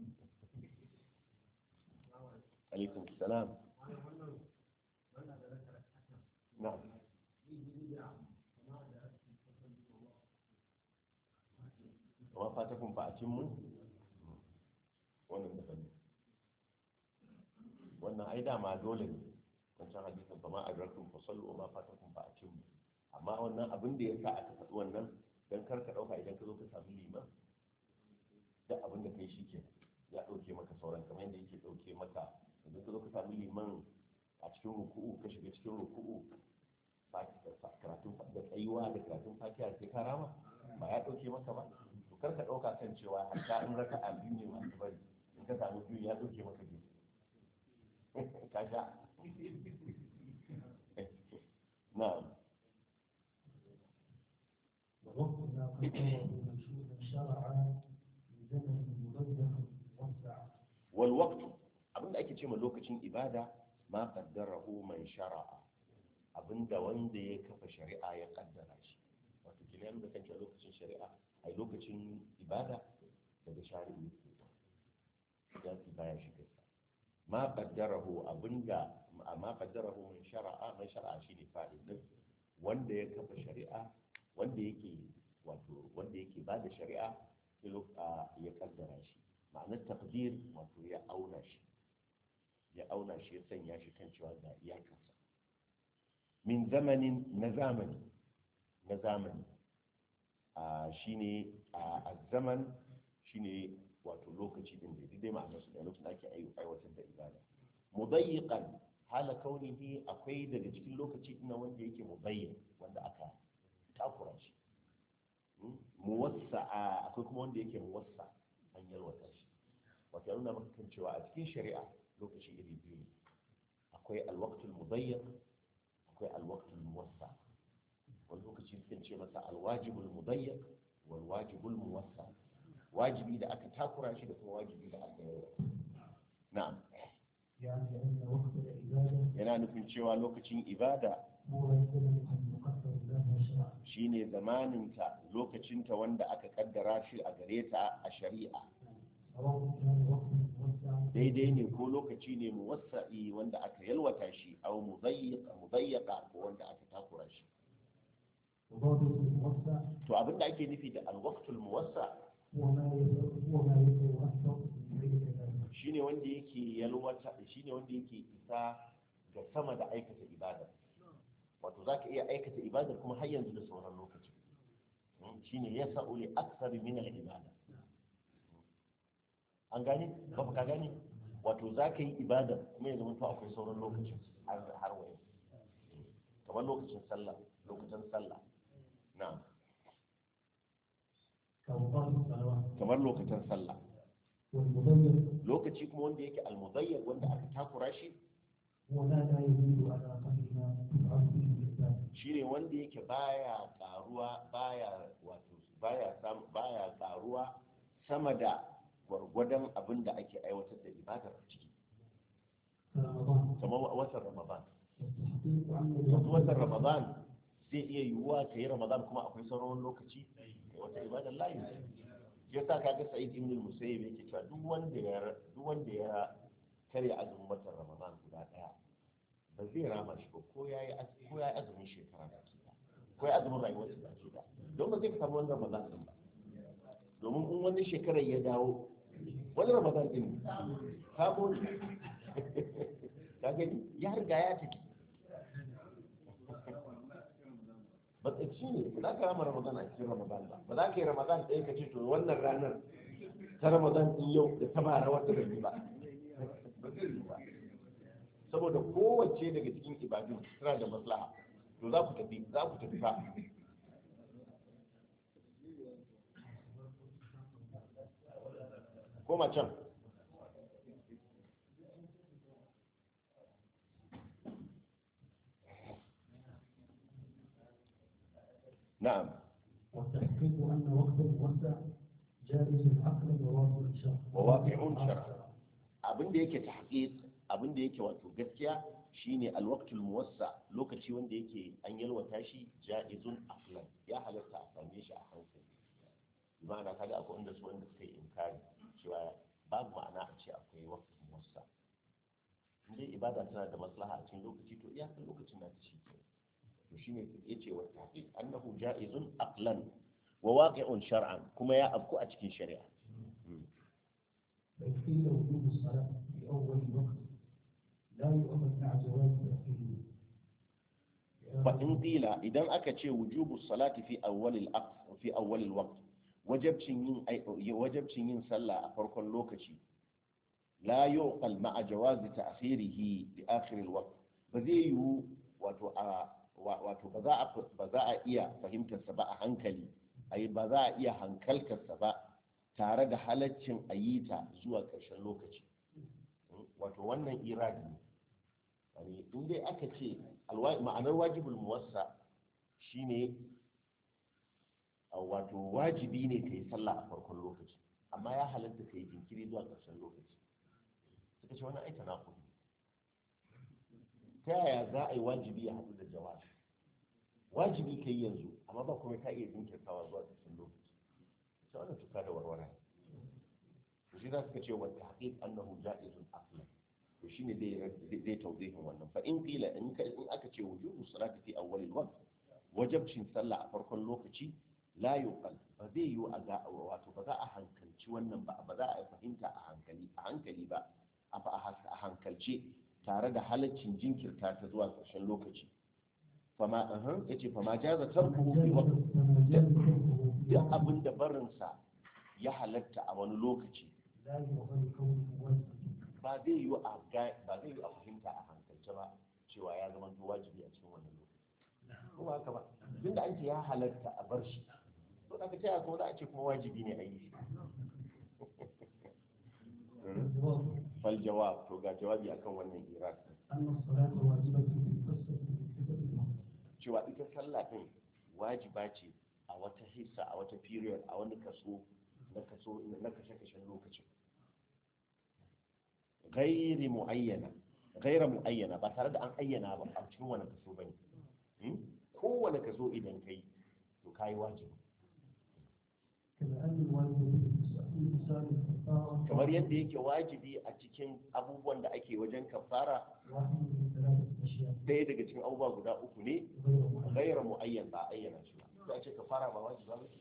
alaikum salam na'am wa fatakum fa atimmu wannan da bane wannan ai dama dole ne wancan hadisin fa ma adrakum fa sallu wa ma fatakum fa atimmu amma wannan abin da yasa aka faɗi wannan dan kar ka dauka idan ka zo ka samu liman da abin da kai shi ke ya ɗauke maka sauran kamar yadda yake ɗauke maka idan ka zo ka samu liman a cikin ruku'u ka shiga cikin ruku'u ba karatun da tsayuwa da karatun fatiha sai ka rama ba ya ɗauke maka ba to kar ka ɗauka kan cewa hatta in raka a biyu ne masu bari in ka samu biyu ya ɗauke maka biyu ka sha na'am ووقتنا قد منشودا شرعا بزمن مضيق وسع wal waqtu abinda ake ce ma lokacin ibada ma qaddarahu man shara'a abinda wanda ya kafa shari'a ya kaddara shi wato kina da kan cewa lokacin shari'a ai lokacin ibada daga shari'i ya fi baya shi gaskiya ma qaddarahu abinda ma qaddarahu man shara'a man shara'a shine fa'il din wanda ya kafa shari'a wanda yake wato wanda yake bada shari'a sai lok- a- ya kaddara shi ma'anar takdir wato ya auna shi ya auna shi ya sanya shi kan cewa ga iyakarsa min zamanin na zamani na zamani a shine a zaman shine wato lokaci din da dai ma'anar su da lokacin da ake ai- aiwatar da ibada mudayyiqan hala kaunihi akwai daga cikin lokaci ina wanda yake mudayyiq wanda aka takura shi Hmm? muwassa'a akwai kuma wanda yake muwassa an yalwata shi wato ya nuna maka kan cewa a cikin shari'a lokaci iri biyu ne akwai alwaqtul mudayyiq akwai alwaqtul muwassa wani lokaci sukan ce masa alwajibul mudayyiq wal wajibul muwassa wajibi da aka takura shi da kuma wajibi da aka yalwata na'am يعني أن وقت العبادة yana nufin cewa lokacin ibada هو الزمن المقدر لها شرعا shine zamaninta lokacinta wanda aka kaddara shi a gare ta a shari'a سواء كان وقت موسع daidai ne ko lokaci ne muwassa'i wanda aka yalwata shi aw mudayyiq mudayyaqa ko wanda aka takura shi وضابط الموسع to abin da ake nufi da alwaqtul muwassa هو ما يت- هو ما يتوسط من غير كلام shine wanda yake yalwata shine wanda yake isa ga sama da aikata ibada wato zaka iya aikata ibadar kuma har yanzu da sauran lokaci Mm, shine yasa'u li akthar min al ibada an gane ba ka gane wato zaka yi ibada kuma yanzu mun akwai sauran lokaci har har waye kamar lokacin sallah lokacin sallah na'am كأوقات الصلوات kamar lokacin sallah والمضيق lokaci kuma wanda yake almudayyar wanda aka takura shi هو ما لا يزيد على قدر ما تفعل به الإسلام shine wanda yake baya karuwa baya wato baya sam baya karuwa sama da gwargwadon abin da ake aiwatar da ibadar a ciki كرمضان kamar wa- watan ramadan والتحقيق أن yanzu الوقت watan ramadan zai iya yiwuwa ka yi ramadan kuma akwai sauran lokaci kai wata ibadar layi ya sa kaga sa'id ibn musayyib yake cewa duk wanda ya duk wanda ya karya azumin watan ramadan guda daya ba zai rama shi ba ko yayi az- ko yayi azumin shekara baki ɗaya, ko yayi azumin rayuwar sa baki ɗaya. don ba zai samu wannan ramadan din ba domin in wani shekarar ya dawo wani ramadan din sabo ne ka gani ya riga ya tafi matsatsi ne ba za ka rama ramadan a cikin ramadan ba ba za ka yi ramadan ɗaya ka ce to wannan ranar ta ramadan ɗin yau da ta bara wata bai yi ba ba zai yi ba saboda kowace daga cikin ibadun tana da maslaha to za ku tafi za ku tafi fa koma can na'am والتحقيق أن وقت الموسع جائز عقلا وواقع شرعا وواقع شرعا. abin da yake tahqiq abin da yake wato gaskiya shine alwaqtul muwassa lokaci wanda yake an yalwata shi jaizun aqlan ya halatta a same shi a hankali ma'ana kaga akwai wanda su wanda suka yi inkari cewa babu ma'ana a ce akwai waqtul muwassa in dai ibada tana da maslaha a cikin lokaci to iyakar lokacin na ta shi ke to shine yace wa tahqiq annahu jaizun aqlan wa waqi'un shar'an kuma ya afku a cikin shari'a بل قيل وجوب الصلاة في أول الوقت لا يؤمن مع جواز تأخيره فإن قيل إذا أكتش وجوب الصلاة في أول الأقص في أول الوقت وجبشن ين أي وجبشن ين صلى أفرق اللوكشي لا يعقل مع جواز تأخيره لآخر الوقت بذيه wato a wato ba za a ba za a iya fahimtarsa ba a hankali ai ba za a iya hankaltarsa ba tare da halaccin a yi ta zuwa ƙarshen lokaci wato wannan iradi ne yani in dai aka ce alwa- ma'anar wajibul muwassa shine a wato wajibi ne ka yi sallah a farkon lokaci amma ya halatta ka yi jinkiri zuwa ƙarshen lokaci suka ce wannan aita na kudu ta yaya za a yi wajibi ya haɗu da jawabi wajibi ka yi yanzu amma ba kuma ka iya jinkirtawa zuwa ƙarshen lokaci sai wannan tuka da warwara to shi za su ce wa tahqiq annahu ja'izun aqlan to shine zai zai tawdihin wannan fa in qila in ka in aka ce wujubu salati fi awwal al-waqt wajibcin sallah a farkon lokaci la yuqal ba zai yi a ga wato ba za a hankalci wannan ba ba za a fahimta a hankali a hankali ba a fa a hankalce tare da halaccin jinkirta ta zuwa ƙarshen lokaci fama ahan yace fama jaza tarkuhu fi waqt فما جاز تركه في duk وقت abin da barinsa ya halatta a wani lokaci لا يؤمن كونه واجبا ba zai yi a ga- ba zai yi a fahimta a hankalce ba cewa ya zama to wajibi a cikin wannan lokaci ko ba haka ba tun da an ce ya halatta a bar shi to da ka taya ko za a ce kuma wajibi ne a yi shi الجواب fal jawab to ga jawabi akan wannan iraq أن الصلاة واجبة في قصة في قصة الموت cewa ita sallah din wajiba ce a wata hissa a wata period a wani kaso na kaso na kashe-kashen lokacin gairi muayyana gaira muayyana ba tare da an ayyana ba a cikin wani kaso bane Hmm? kowane kaso idan kai to kai wajibi كما أن الواجب في إنسان الكفارة kamar yadda yake wajibi a cikin abubuwan da ake wajen kafara واحد من ثلاثة أشياء ɗaya daga cikin abubuwa guda uku ne غير واحد gaira muayyan ba a ayyana shi ba sai a ce ka fara ba wajiba ba ce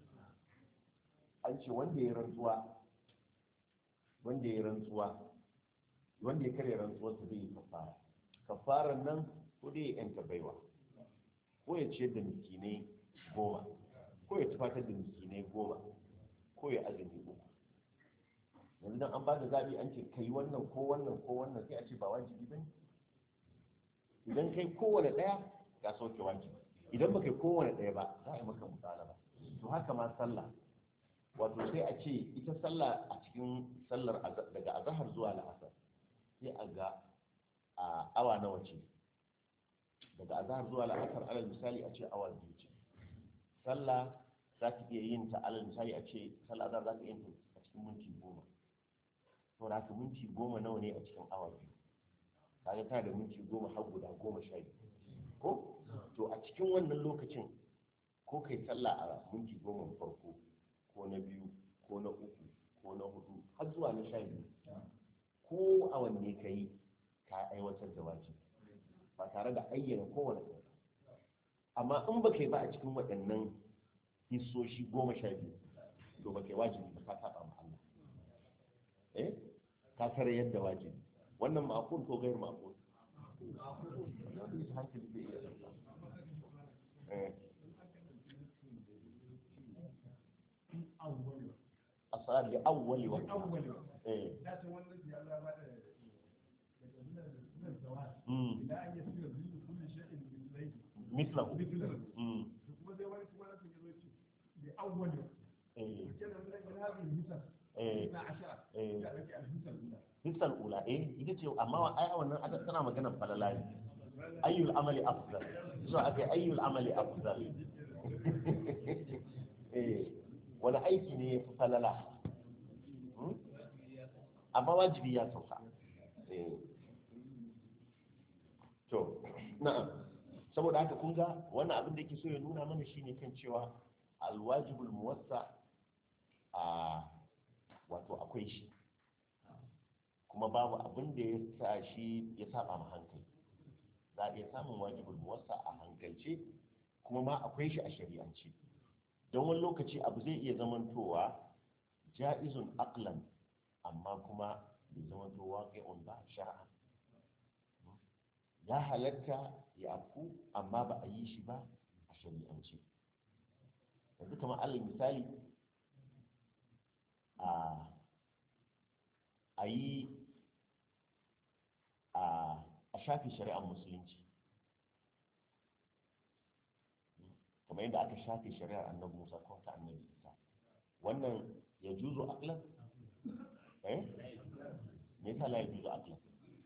an ce wanda ya rantsuwa wanda ya rantsuwa wanda ya karya rantsuwarsa zai yi kafara kafaran nan ko dai ya yanta baiwa ko ya ciyar da miskinai goma ko ya tufatar da miskinai goma ko ya azumi uku yanzu dan an ba da zaɓi an ce kai wannan ko wannan ko wannan sai a ce ba wajibi ba ne idan kai kowane ɗaya ka sauke wajibi idan ba kai kowane ɗaya ba za a yi maka musala ba to haka ma sallah wato sai a ce ita sallah a cikin sallar aza- daga azahar zuwa la'asar sai a ga a awa nawa ce daga azahar zuwa la'asar alal misali a ce awa biyu ce sallah za ka iya yin ta alal misali a ce sallah azahar za ka iya yin ta a cikin minti goma to da haka minti goma nawa ne a cikin awa biyu kaga tana da minti goma har guda goma sha biyu ko to a cikin wannan lokacin ko kai sallah a minti goma farko ko na biyu ko na uku ko na hudu har zuwa na sha biyu ko a wanne ka yi ka aiwatar da wajibi ba tare da ayyana kowane ɗaya ba. amma in ba kai ba a cikin waɗannan hissoshi goma sha biyu to ba kai wajibi ba ka saba ma Allah eh ka tare yadda wajibi wannan ma'qul ko gairu ma'qul wannan bisa hankali zai iya ɗauka. eh أول asali li awwali wa أول eh لا تولد يا الله بعد من الزواج mm إلى أن يصير ذل كل شيء مثليه mislahu مثله mm kuma zai wani kuma nasu yanzu ce da awwali eh kenan min min hadhihi hisab eh na ashara eh ya rage al-hisab ula hisal ula eh ita ce amma wa- ai wannan aka tana magana falala ne ayyul amali afdal so aka ayyul amali afdal eh wani aiki ne ya fi falala Hmm? amma wajibi ya sauka eh to na'am saboda haka kun ga wannan abin da yake so ya nuna mana shine kan cewa alwajibul muwassa a wato akwai shi kuma babu abin da ya sa shi ya saba ma hankali za a iya samun wajibul muwassa a hankalce kuma ma akwai shi a shari'ance don wani lokaci abu zai iya zamantowa ja'izun aqlan amma kuma bai zamanto waqi'un ba shar'an ya halatta ya afku amma ba a yi shi ba a shari'ance yanzu kamar alal misali a a yi a a shafi shari'ar musulunci kamar yadda aka shafe shari'ar annabi musa ko ta annabi isa wannan ya juzo aklan eh me yasa la ya juzo aklan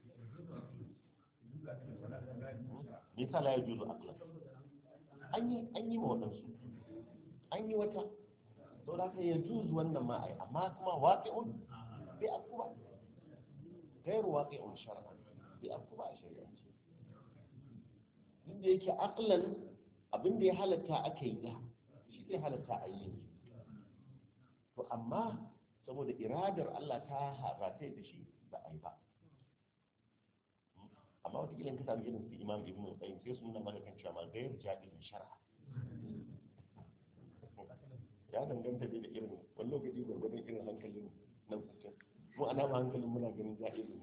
me yasa la ya juzo aklan an yi an yi ma waɗansu an yi wata to da ka ya juzo wannan ma ai amma kuma waqi'un bai afku ba gairu waqi'un shar'an bai afku ba a shari'ance inda yake aqlan abin da ya halatta aka yi da shi zai halatta a yi yanzu to amma saboda iradar Allah ta harata da shi ba a yi ba amma wata ka samu irin su imam ibn qayyim sai su nuna maka kan cewa ma gairu jadidin shar'a ya danganta dai da irin wani lokaci gwargwadon irin hankalin nan kusa mu ana ma hankalin muna ganin jadidin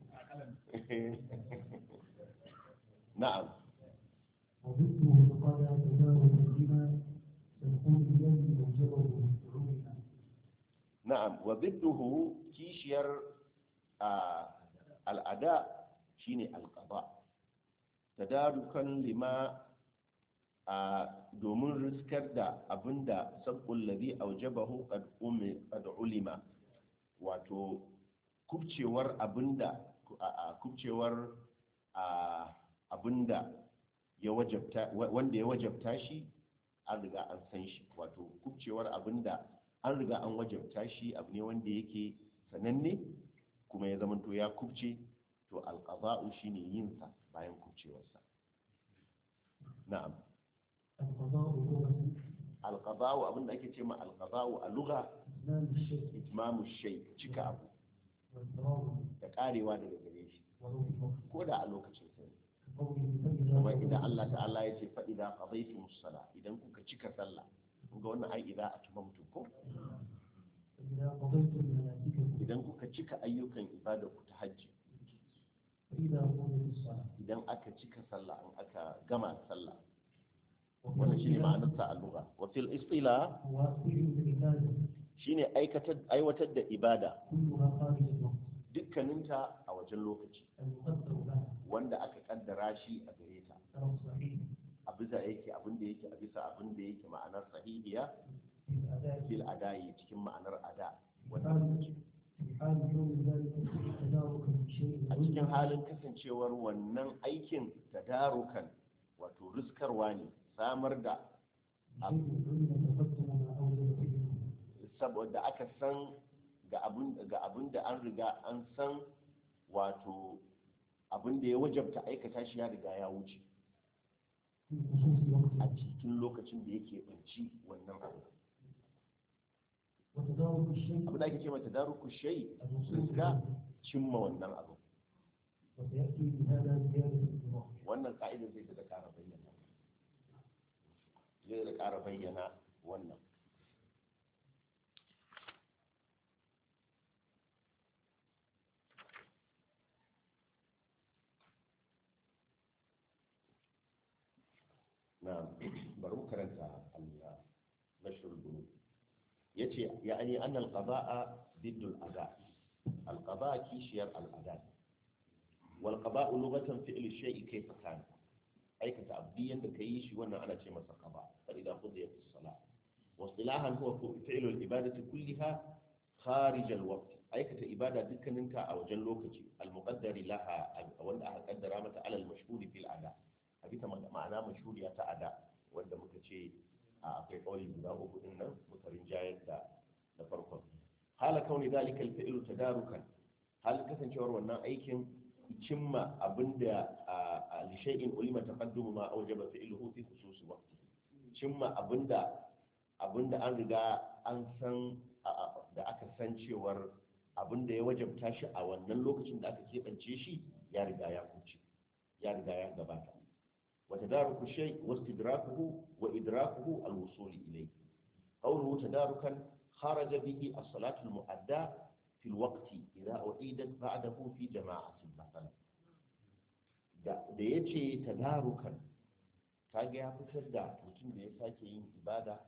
na'am وضده قد تداول بما تكون الذي أوجبه مفعولها na'am wa bidduhu kishiyar a al'ada shine alqada tadarukan lima a domin riskar da abinda sabqul ladhi awjabahu qad umi qad ulima wato kubcewar abinda a a- kubcewar a abinda ya wajabta wa- wanda ya wajabta shi an riga an san shi wato kubcewar abinda an riga an wajabta shi abu ne wanda yake sananne kuma ya zamanto ya kubce to alqada'u shine yin sa bayan kubcewarsa na'am القضاء لغة alqada'u abinda ake ce ma alqada'u a lugha إتمام الشيء itmamu shay cika abu والفراغ da karewa daga gare shi ولو في الوقت ko da a lokacin sa ne. قوله فإذا kuma idan قضيتم Allah الصلاة ta'ala ya ce fa idza qadaytumus sala idan kuka cika sallah kun ga wannan ai idza atmamtum ko فإذا قضيتم مناسككم idan kuka cika ayyukan ibada ku ta hajji فإذا قضيت الصلاة idan aka cika sallah an aka gama sallah وفي wannan shine الاصطلاح ma'anar sa al-lugha wa fil istila هو فعل العبادة shine aikatar aiwatar da ibada كلها خارج الوقت dukkaninta a wajen lokaci المقدر لها wanda aka kaddara shi a gare ta ترى الصحيح a bisa yake abin da yake a bisa abin da yake ma'anar sahihiya في الأداء fil adayi cikin ma'anar ada في wannan حال في حال كون ذلك تداركا بشيء a cikin halin kasancewar wannan aikin tadarukan wato riskarwa ne samar da بشيء علم تقدم ما أوجب فيه saboda aka san ga abin ga abin da an riga an san wato abin da ya wajabta aikata shi ya riga ya wuce في خصوص a وقته cikin lokacin da yake banci wannan abu وتدارك الشيء abin da ake ce mata daruku shay الوصول riska إليه. cimma wannan abu وسيأتي بهذا زيادة الإضافة wannan ka'idar zai da ƙara bayyana zai da ƙara bayyana wannan na bari mu karanta al-nashr al yace ya'ani anna al-qada'a ضد الأداء القضاء كيشير الأداء والقضاء لغة فعل الشيء كيف كان أي كتابديا كيش وانا أنا شيء مثل قضاء فإذا قضيت الصلاة واصطلاحا هو فعل العبادة كلها خارج الوقت أي كتابدة ذكر انت أو جلوكتي المقدر لها وأن أقدر متى على المشهور في الأداء أبيت معناه مشهور يتا أداء وأن مكتشي akwai kawai guda uku din nan muka rinjayar da da farkon hala kauni zalika alfi'lu tadarukan hal kasancewar wannan aikin cimma abinda a lishai'in ulima taqaddumu ma awjaba fi'luhu fi khususi waqti cimma abinda abinda an riga an san da aka san cewar abinda ya wajabta shi a wannan lokacin da aka keɓance shi ya riga ya kuce ya riga ya gabata وتدارك الشيء واستدراكه وإدراكه الوصول إليه قوله تداركا خرج به الصلاة المؤداة في الوقت إذا أعيدت بعده في جماعة مثلا da ya ce tadarukan kaga ya fitar da mutum da ya sake yin ibada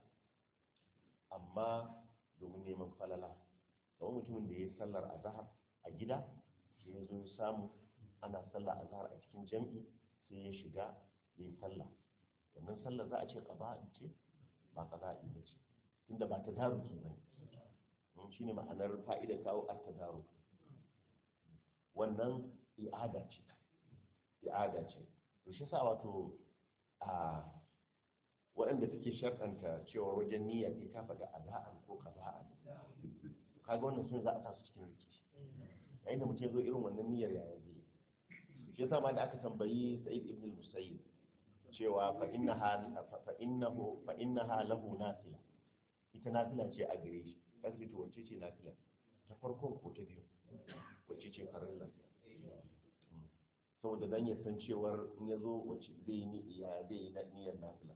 amma domin neman falala kamar mutumin da ya yi sallar azahar a gida sai ya zo ya samu ana sallar azahar a cikin jam'i sai ya shiga ya yi sallah wannan sallah za a ce ƙaba'i ce ba ƙaba'i ba ce tunda ba ta daruki ba ne shi ne ma'anar fa'idar kawo a ta daru wannan i'ada ce i'ada ce to shi sa wato a waɗanda suke sharɗanta cewa wajen niyya sai ta faɗa ada'an ko ƙaba'an kaga wannan sun za a sa su cikin rikici yayin da mutum ya zo irin wannan niyyar yaya zai shi yasa ma da aka tambayi sa'id ibn musayyib cewa fa innaha fa innahu fa innaha lahu nafila ita nafila ce a gare shi kace to wacce ce nafila ta farko ko ta biyu wacce ce farilla saboda dan ya san cewar in ya zo wacce zai yi ya zai yi niyyar nafila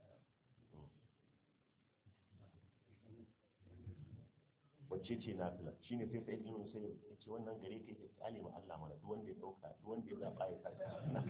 wacce ce nafila shine sai sai ibn sai ya ce wannan gare ka yake tsale ma Allah mana duk wanda ya dauka duk wanda ya zaba ya saka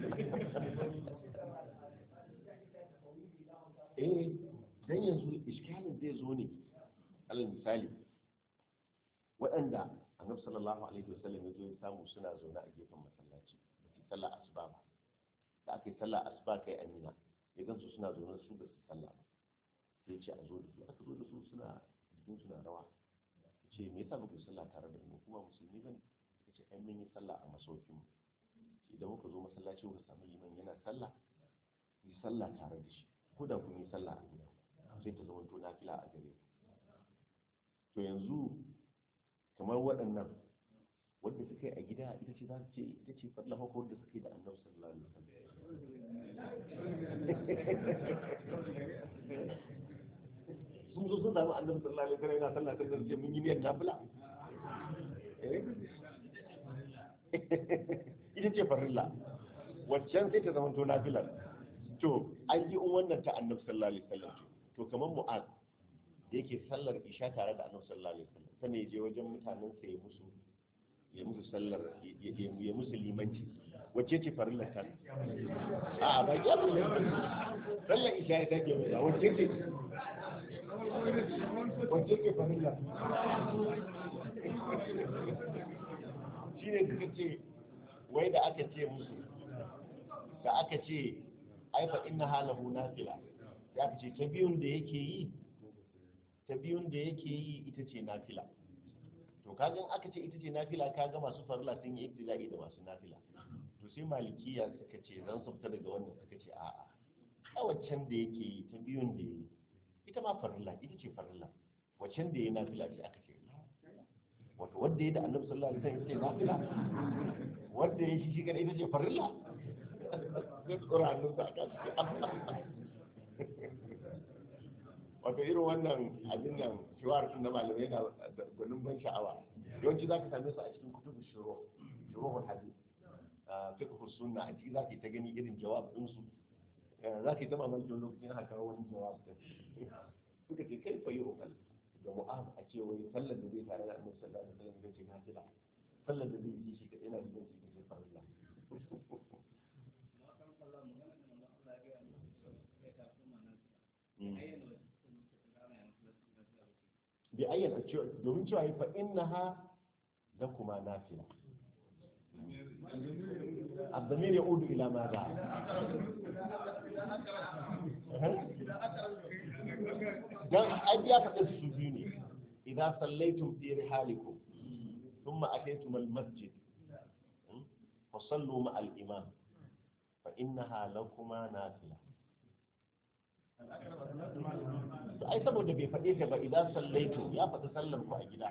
eh dan yanzu iskalin zai zo ne alal misali waɗanda annabi sallallahu alaihi wasallam ya zo ya samu suna zaune a gefen masallaci da su sallah asuba ba da aka yi sallah asuba kai amina ya gansu suna zaune su da su sallah ba sai ce a zo da su aka zo da su suna jikin suna rawa ce me yasa muka sallah tare da mu kuma musulmi bane suka ce ai mun yi sallah a masaukin mu idan muka zo masallaci muka samu liman yana sallah yi sallah tare da shi ko da kun yi sallah a gida sai ta zama to nafila a gare ku to yanzu kamar waɗannan wanda suka yi a gida ita ce za ce ita ce fadla haka wanda suka yi da annabi sallallahu alaihi wasallam sun zo sun samu annabi sallallahu alaihi wasallam yana sallah ta zarce mun yi niyyar nafila ita ce farilla waccan sai ta zama to nafilar to an yi wannan ta annabi sallallahu alaihi wasallam to kamar mu'az da yake sallar isha tare da annabi sallallahu alaihi wasallam sannan ya je wajen mutanen sa ya musu ya musu sallar ya musu limanci wacce ce farillar ta a ba ya bu sallar isha ya take mai wacce ce wacce ce farillar shi ne suka ce wai da aka ce musu da aka ce aifa inna halahu nafila ya ce ta biyun da yake yi ta biyun da yake yi ita ce nafila to kaga aka ce ita ce nafila kaga masu farla sun yi ibtila'i da masu nafila to sai malikiya suka ce zan sabta daga wannan suka ce a'a a waccan da yake yi ta biyun da yi ita ma farilla ita ce farilla waccan da yi nafila ce aka ce wato wanda ya da annabi sallallahu alaihi wasallam ita ce nafila wanda ya shi shi kada ita ce farilla sai tsora hannun sa aka ce wato irin wannan abin nan shiwar na malamai na gwanin ban sha'awa yawanci za ka same su a cikin kutubu shiro shirohul hadith fiqh sunna a ciki za ka yi ta gani irin jawab din su za ka yi ta mamaki wani lokacin haka wani jawab din suka ce kai fa yu'qal da mu'am a ce wai sallar da zai tare da annabi sallallahu alaihi wasallam ce na fila sallar da zai yi shi kadai na da shi kace farilla bi ayyana cewa domin cewa fa innaha lakuma nafila الضمير يعود إلى ماذا؟ dan an ya faɗa su biyu ne idan sallaitum fi rihalikum thumma ataytum al masjid fa sallu ma al imam fa innaha lakuma nafila to ai saboda bai faɗe ta ba idan sallaitum ya faɗi sallar ku a gida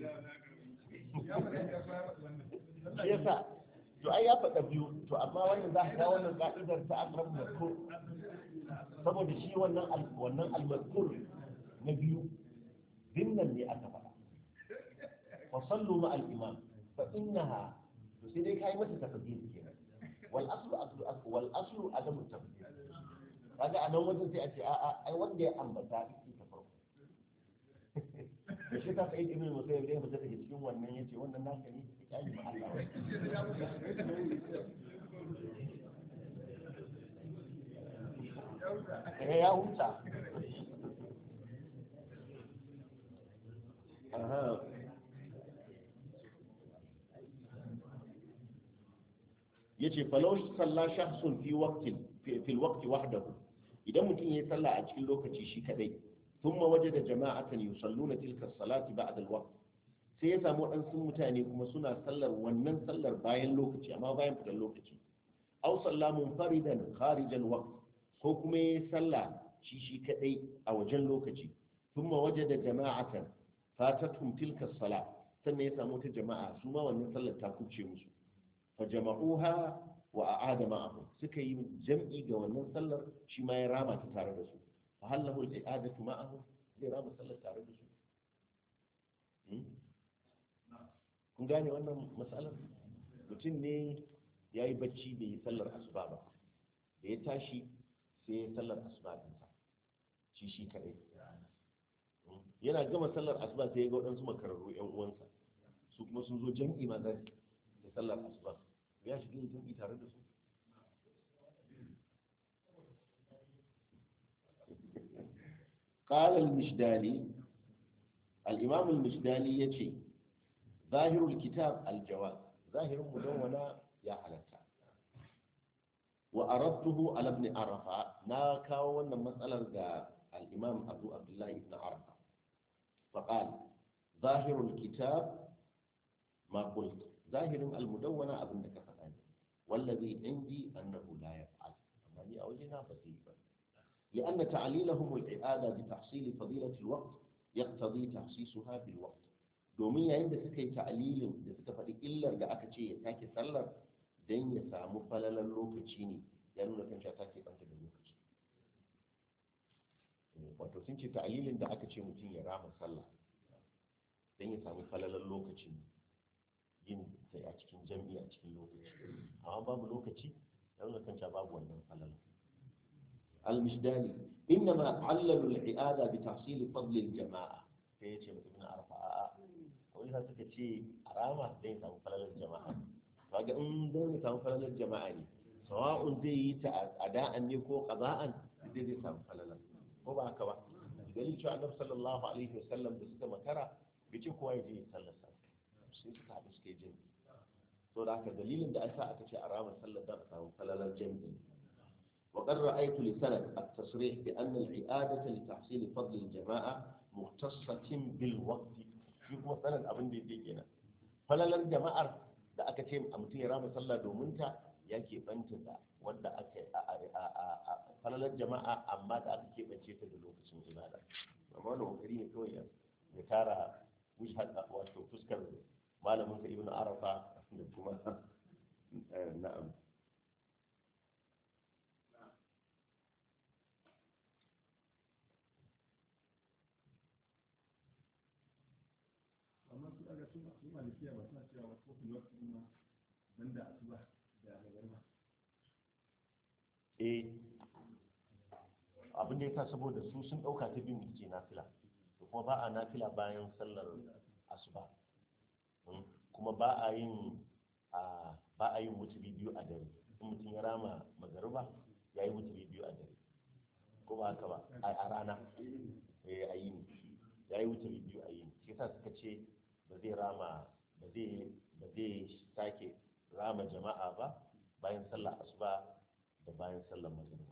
shi yasa to ai ya faɗa biyu to amma wannan za ka kawo wannan ka'idar ta akrab mazkur saboda shi wannan wannan al-mazkur na biyu dinnan ne aka faɗa wa sallu ma al-imam fa innaha to sai dai kai mata tafsir kenan wal aslu aslu aslu wal aslu adamu tafsir kaga a nan wajen sai a ce a'a ai wanda ya ambata shi ta farko da shi ta sa'id ibn musayyib da ya fita daga cikin wannan yace wannan naka ne ya yi ma Allah wai ya huta aha yace falau salla shakhsun fi waqtin fi waqti wahdahu idan mutum yayi sallah a cikin lokaci shi kadai thumma wajada jama'atan yusalluna tilka as-salati ba'da al-waqt sai ya samu waɗansu mutane kuma suna sallar wannan sallar bayan lokaci amma bayan fitar lokaci aw salla munfaridan kharijan waqt ko kuma yayi sallah shi shi kadai a wajen lokaci thumma wajada jama'atan fatatuhum tilka as-salat sannan ya samu ta jama'a su ma wannan sallar ta kuce musu fa jama'uha wa a'ada ma'ahum suka yi jam'i ga wannan sallar shi ma ya rama ta tare da su fa hallahu al-i'adatu ma'ahum zai rama sallar tare da su kun gane wannan matsalar mutum ne ya yi bacci bai yi sallar asuba ba da ya tashi sai ya sallar asuba ɗinsa shi shi kaɗai yana gama sallar asuba sai ya ga waɗansu makararru yan uwansa su kuma sun zo jam'i ma da sallar asuba ya shiga yin jam'i tare da su قال المشداني الإمام المشداني يتي ظاهر الكتاب الجواز ظاهر مدونة يا حلتا وأردته على ابن عرفة ناكا وانا مسألة الإمام أبو عبد الله بن عرفة فقال ظاهر الكتاب ما قلت ظاهر المدونة أبن كفتاني والذي عندي أنه لا يفعل أما أوجنا بسيطا لأن تعليلهم الإعادة بتحصيل فضيلة الوقت يقتضي تخصيصها بالوقت domin yayin da suka yi ta'alilin da suka faɗi illar da aka ce ya take sallar don ya samu falalar lokaci ne ya nuna kan ta ke ɓanta da lokaci wato sun ce ta'alilin da aka ce mutum ya rama sallah don ya samu falalar lokaci yin ta a cikin jam'i a cikin lokaci amma babu lokaci ya nuna kan cewa babu wannan falala al-mishdali innama allalu al-i'ada bi tahsil fadl al-jama'a sai yace ibn arfa a'a wani sa suka ce arama zai samu falalar jama'a kaga in zai samu falalar jama'a ne sawa'un zai yi ta ada'an ne ko qada'an zai zai samu falalar ko ba haka ba dalilin cewa annabi sallallahu alaihi wasallam da suka makara bai ce kowa ya je ya sallar sa sai suka haɗu suka yi jami'i to da haka dalilin da asa aka ce a ramar sallar da a samu falalar jami'i وقد رأيت لسند التصريح بأن العيادة لتحصيل فضل الجماعة مختصة بالوقت shi kuma sanin abin da yake kenan falalar jama'ar da aka ce a mutum ya rama sallah domin ta ya keɓanta da wanda aka a falalar jama'a amma da aka keɓance ta da lokacin ibada amma wani kokari ne kawai ya tara wato fuskar malamin sa ibnu arafa da kuma na'am amma su daga su su malikiya ba suna cewa wasu kofin lokaci ma banda asuba da magarma eh abin da ya sa saboda su sun ɗauka ta biyu ce nafila da kuma ba a nafila bayan sallar asuba Mm. kuma ba a yin a ba a yin wuturi biyu a dare in mutum ya rama magariba ya yi wuturi biyu a dare ko ba haka ba a a rana eh a yini ya yi wuturi biyu a yini shi yasa suka ce ba zai rama ba zai ba zai sake rama jama'a ba bayan sallar asuba da bayan sallar magariba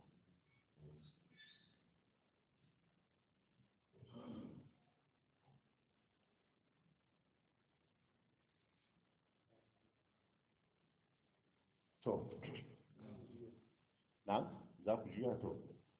to na za ku juya to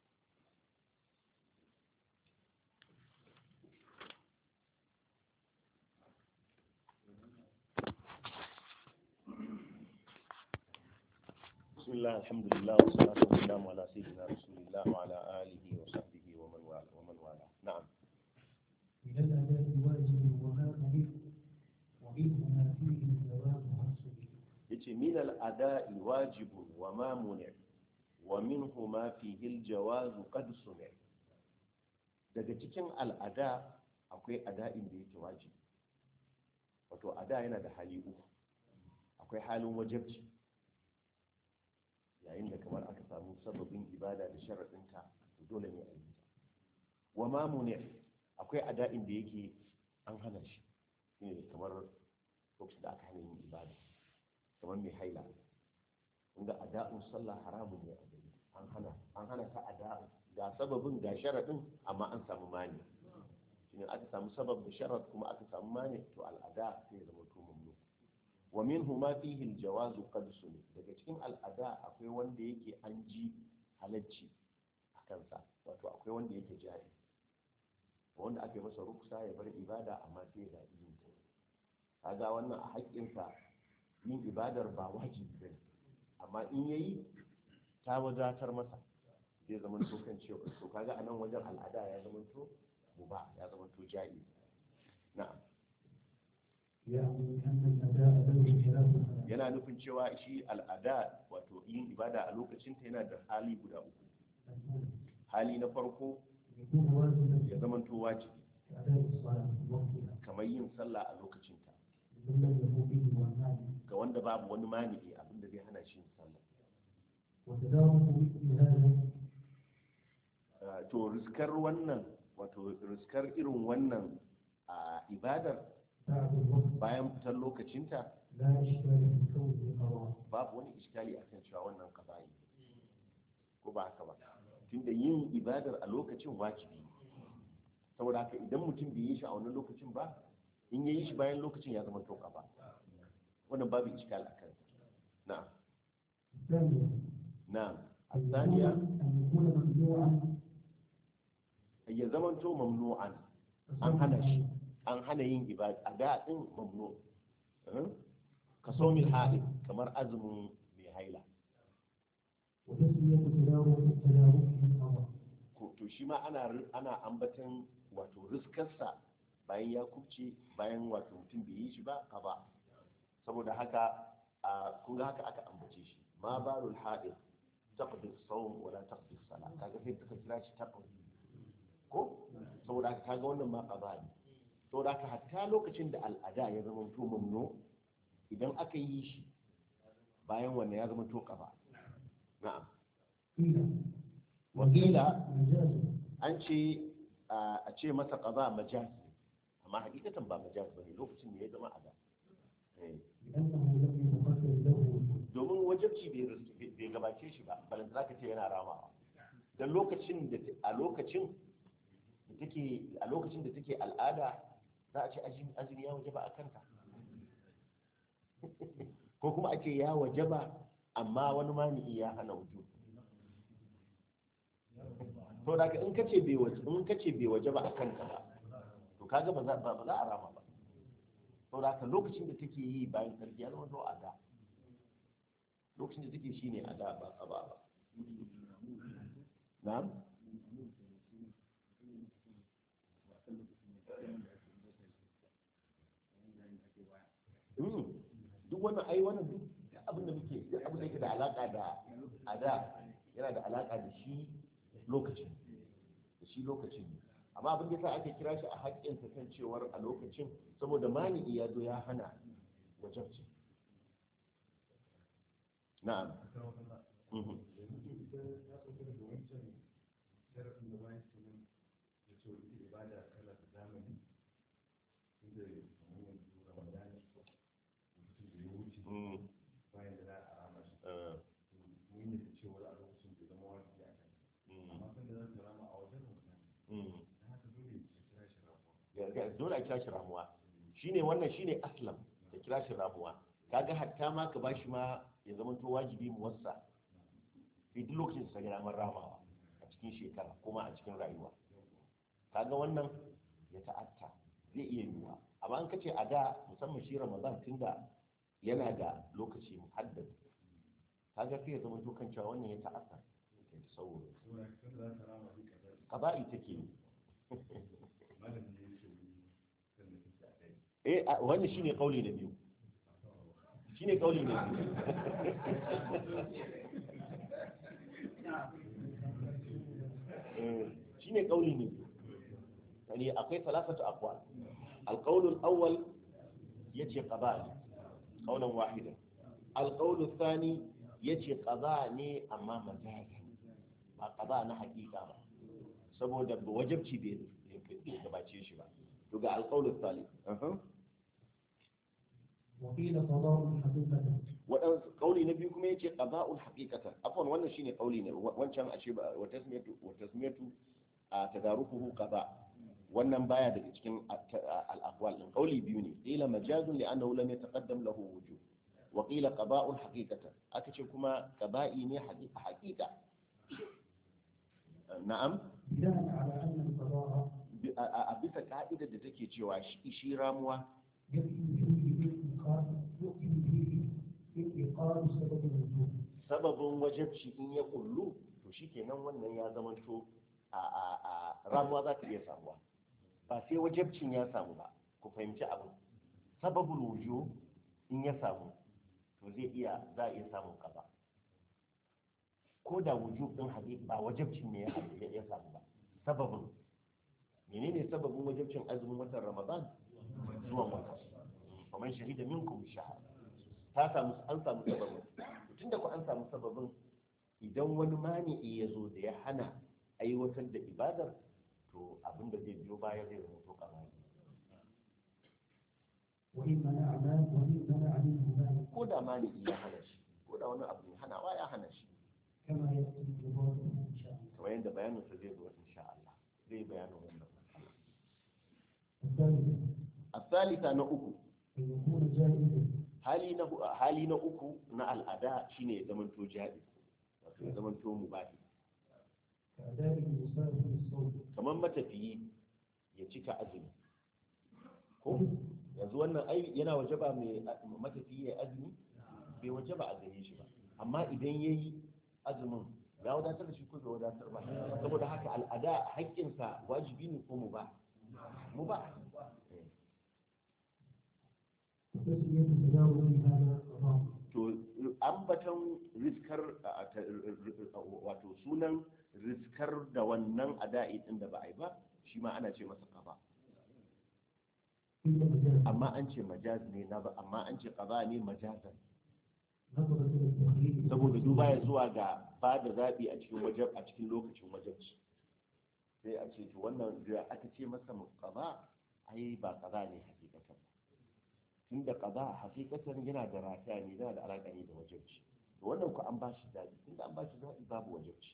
بسم الله الحمد لله والصلاة والسلام على سيدنا رسول الله وعلى آله وصحبه ومن والاه ومن والاه نعم من الأداء واجب وما أمر ومنه ما فيه الجواب حصل yace min al-ada'i wajibun wa ma muni wa minhu ma fihi al-jawaz qad suni daga cikin al'ada akwai ada'in da yake wajibi wato ada yana da hali uku akwai halin wajibci yayin da kamar aka samu sababin ibada da sharaɗinta to dole ne a yi ta wa ma muni akwai ada'in da yake an hana shi shine kamar lokacin da aka hana yin ibada kamar mai haila inda ada'un sallah haramun ne a gari an hana an hana ta ada'un ga sababin ga sharadin amma an samu mani shine aka samu sabab da sharad kuma aka samu mani to al'ada sai ya zama to mamnu wa minhu ma fihi al-jawaz qad suni daga cikin al'ada akwai wanda yake an ji halacci a kansa wato akwai wanda yake jari wanda aka yi masa ruksa ya bar ibada amma sai ya zaɓi yin ta kaga wannan a haƙƙinsa yin ibadar ba wajibi bane amma in yayi ta wadatar masa zai zama to kan cewa to kaga anan wajen al'ada ya zama to muba ya zama to ja'i na'am يعني أن الأداء له ثلاث حالات yana nufin cewa shi al'ada wato yin ibada a lokacin ta yana da hali guda uku الأولى hali na farko يكون واجبا ya zama to wajibi كأداء الصلاة في وقتها kamar yin sallah a lokacin ta لمن لم يكن به والمال ga wanda babu wani mani'i abinda zai hana shi yin sallah وتداوم مثل هذا Uh, to riskar wannan wato riskar irin wannan a ibadar بعد الوقت bayan fitar lokacinta لا إشكال في كونه قضاء babu wani iskali akan cewa wannan kaza'i ko ba haka ba tunda yin ibadar a lokacin wajibi ne. saboda haka idan mutum bai yi shi a wannan lokacin ba in ya yi shi bayan lokacin ya zama to ba wannan babu iskali a kansa na'am الثانية na'am أن يكون الثانية أن يكون ممنوعا ya zama to mamnu'an an hana shi an hana yin ibada a da din mamnu Eh? ka so mil haɗin kamar azumin mai haila وتسمية تداوم تداومه قضاء ko to shi ma ana ana ambatan wato riskarsa bayan ya kubce bayan wato mutum bai yi shi ba ka ba saboda haka a kun ga haka aka ambace shi ma balul haid taqdi as-sawm wala taqdi as-salat kaga sai suka kira shi taqdi ko saboda haka kaga wannan ma qada ne saboda haka hatta lokacin da al'ada ya zama to mamnu idan aka yi shi bayan wannan ya zama to qada na'am قيل wakila مجاز an ce a ce masa qada majaz amma hakikatan ba majaz bane lokacin ne ya zama ada eh لأنه لم يقدر له وجود domin wajabci bai ris- bai gabace shi ba balanta za ka ce yana ramawa don lokacin da ta- a lokacin da take a lokacin da take al'ada za a ce azumi azumi ya wajaba a kanta ko kuma a ce ya wajaba amma wani mani'i ya hana wujub to da in kace bai waje in kace bai wajaba a kanta ba to kaga ba za ba ba za a rama ba to da lokacin da take yi bayan sarki ya zama to a da lokacin da take shi ne a da ba a ba ba na'am Mm. duk wannan ai wannan duk duk abin da muke duk abin da yake da alaka da a da yana da alaka da shi lokacin da shi lokacin ne amma abin da yasa ake kira shi a haƙƙin sa kan cewar a lokacin saboda mani ya zo ya hana wajabci na'am Mhm. Mm. Eh, mm. Mm. Ya- ya- dole a kira shi ramuwa shine wannan shine aslam da kira shi ramuwa kaga hatta ma ka bashi ma ya zama to wajibi muwassa sai duk lokacin da ka ga damar ramawa a cikin shekara kuma a cikin rayuwa kaga wannan ya ta'atta zai iya yiwuwa amma an kace a da musamman shi ramadan tunda yana da lokaci muhaddad kaga sai ya zama to kan cewa wannan ya ta'atta ya tasawur qaba'i take yi eh a- wannan shine kauli na biyu shine kauli na biyu Eh, shine kauli ne yani akwai salasatu aqwal القول الأول يجي قضاء قولا واحدا القول الثاني يجي قضاء ني أما مجازا ما قضاء na حقيقة ba saboda wajabci bai bai gabace shi ba to ga alqaulus salih وقيل قضاء حقيقة wadan kauli na biyu kuma yace qada'ul haqiqatan afwan wannan shine kauli ne wancan a ce wa tasmiyatu wa tasmiyatu a tadarukuhu qada wannan baya daga cikin al-aqwal din kauli biyu ne qila majazun li annahu lam yataqaddam lahu wujub wa qila qada'ul haqiqatan aka ce kuma qada'i ne haqiqa na'am بناء على أن القضاء bi- a a- a bisa ka'idar da take cewa shi shi ramuwa يكفي فيه بالإنقاذ يكفي فيه بالإيقاظ سبب الوجوب sababin wajabci in ya kullu to shikenan wannan ya zamanto a a a ramuwa za ta iya samuwa ba sai wajabcin ya samu ba ku fahimci abin sababul wujo in ya samu to zai iya za a iya samun kaza ko da wujub din hadisi ba wajabcin ne ya ya samu ba sababin menene sababin wajabcin azumin watan ramadan zuwan wata kamar shahida minkum shahada ta samu an samu sababin tunda ku an samu sababin idan wani mani'i ya zo da ya hana aiwatar da ibadar to abin da zai biyo baya zai zama to kamar وإن منع ما وإن منع منه مانع ko da mani'i ya hana shi ko da wani abu ne hanawa ya hana shi كما يأتي بواضح إن شاء الله kamar yadda bayaninsa zai zo insha Allah zai bayanin wannan matsala الثالث الثالثة na uku أن يكون جائزا hali na hu- hali na uku na al'ada shine ya zamanto jadi wato ya zamanto mubahi كأداء المسافر الصوم kamar matafiyi ya cika azumi ko yanzu wannan ai yana wajaba mai matafiyi ya azumi bai wajaba a gare shi ba amma idan ya yi azumin ya wadatar da shi ko bai wadatar ba saboda haka al'ada haƙƙinsa wajibi ne ko mu ba mu ba وتسمية تداول هذا قضاء to ambatan riskar a- ta- wato sunan riskar da wannan ada'i din da ba a yi ba shi ma ana ce masa qada قيل مجاز amma an ce majaz ne na ba amma an ce qada ne majazan نظرا إلى التخيير saboda duba ya zuwa ga ba da zaɓi a cikin wajen a cikin lokacin wajabci sai a ce to wannan da aka ce masa qada ai ba qada ne hakikatan tunda qada hakikatan yana da rataya ne yana da alaƙa ne da wajabci to wannan ku an ba shi zaɓi tunda an ba shi zaɓi babu wajabci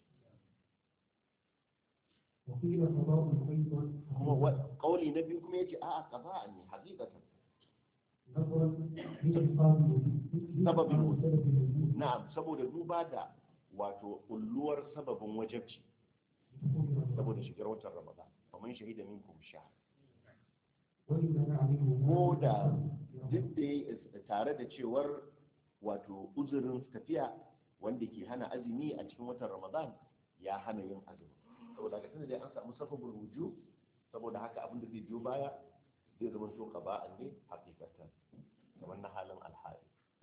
وقيل قضاء أيضا kuma wa- kauli na biyu kuma yace a'a qada ne hakikatan نظرا لإنقاذ الوجود سبب الوجود. سبب الوجود na'am saboda duba da wato ulluwar sababin wajabci بدخول saboda رمضان shigar watan ramadan kamar shahida minkum shahr وإن منع منه ko da مانع duk da ya tare da cewar wato uzurin tafiya wanda ke hana azumi a cikin watan ramadan ya hana yin azumi saboda haka tunda dai an samu sababin ruju saboda haka abin da zai biyo baya zai zama to qaba'an ne hakikatan kamar na halin alhali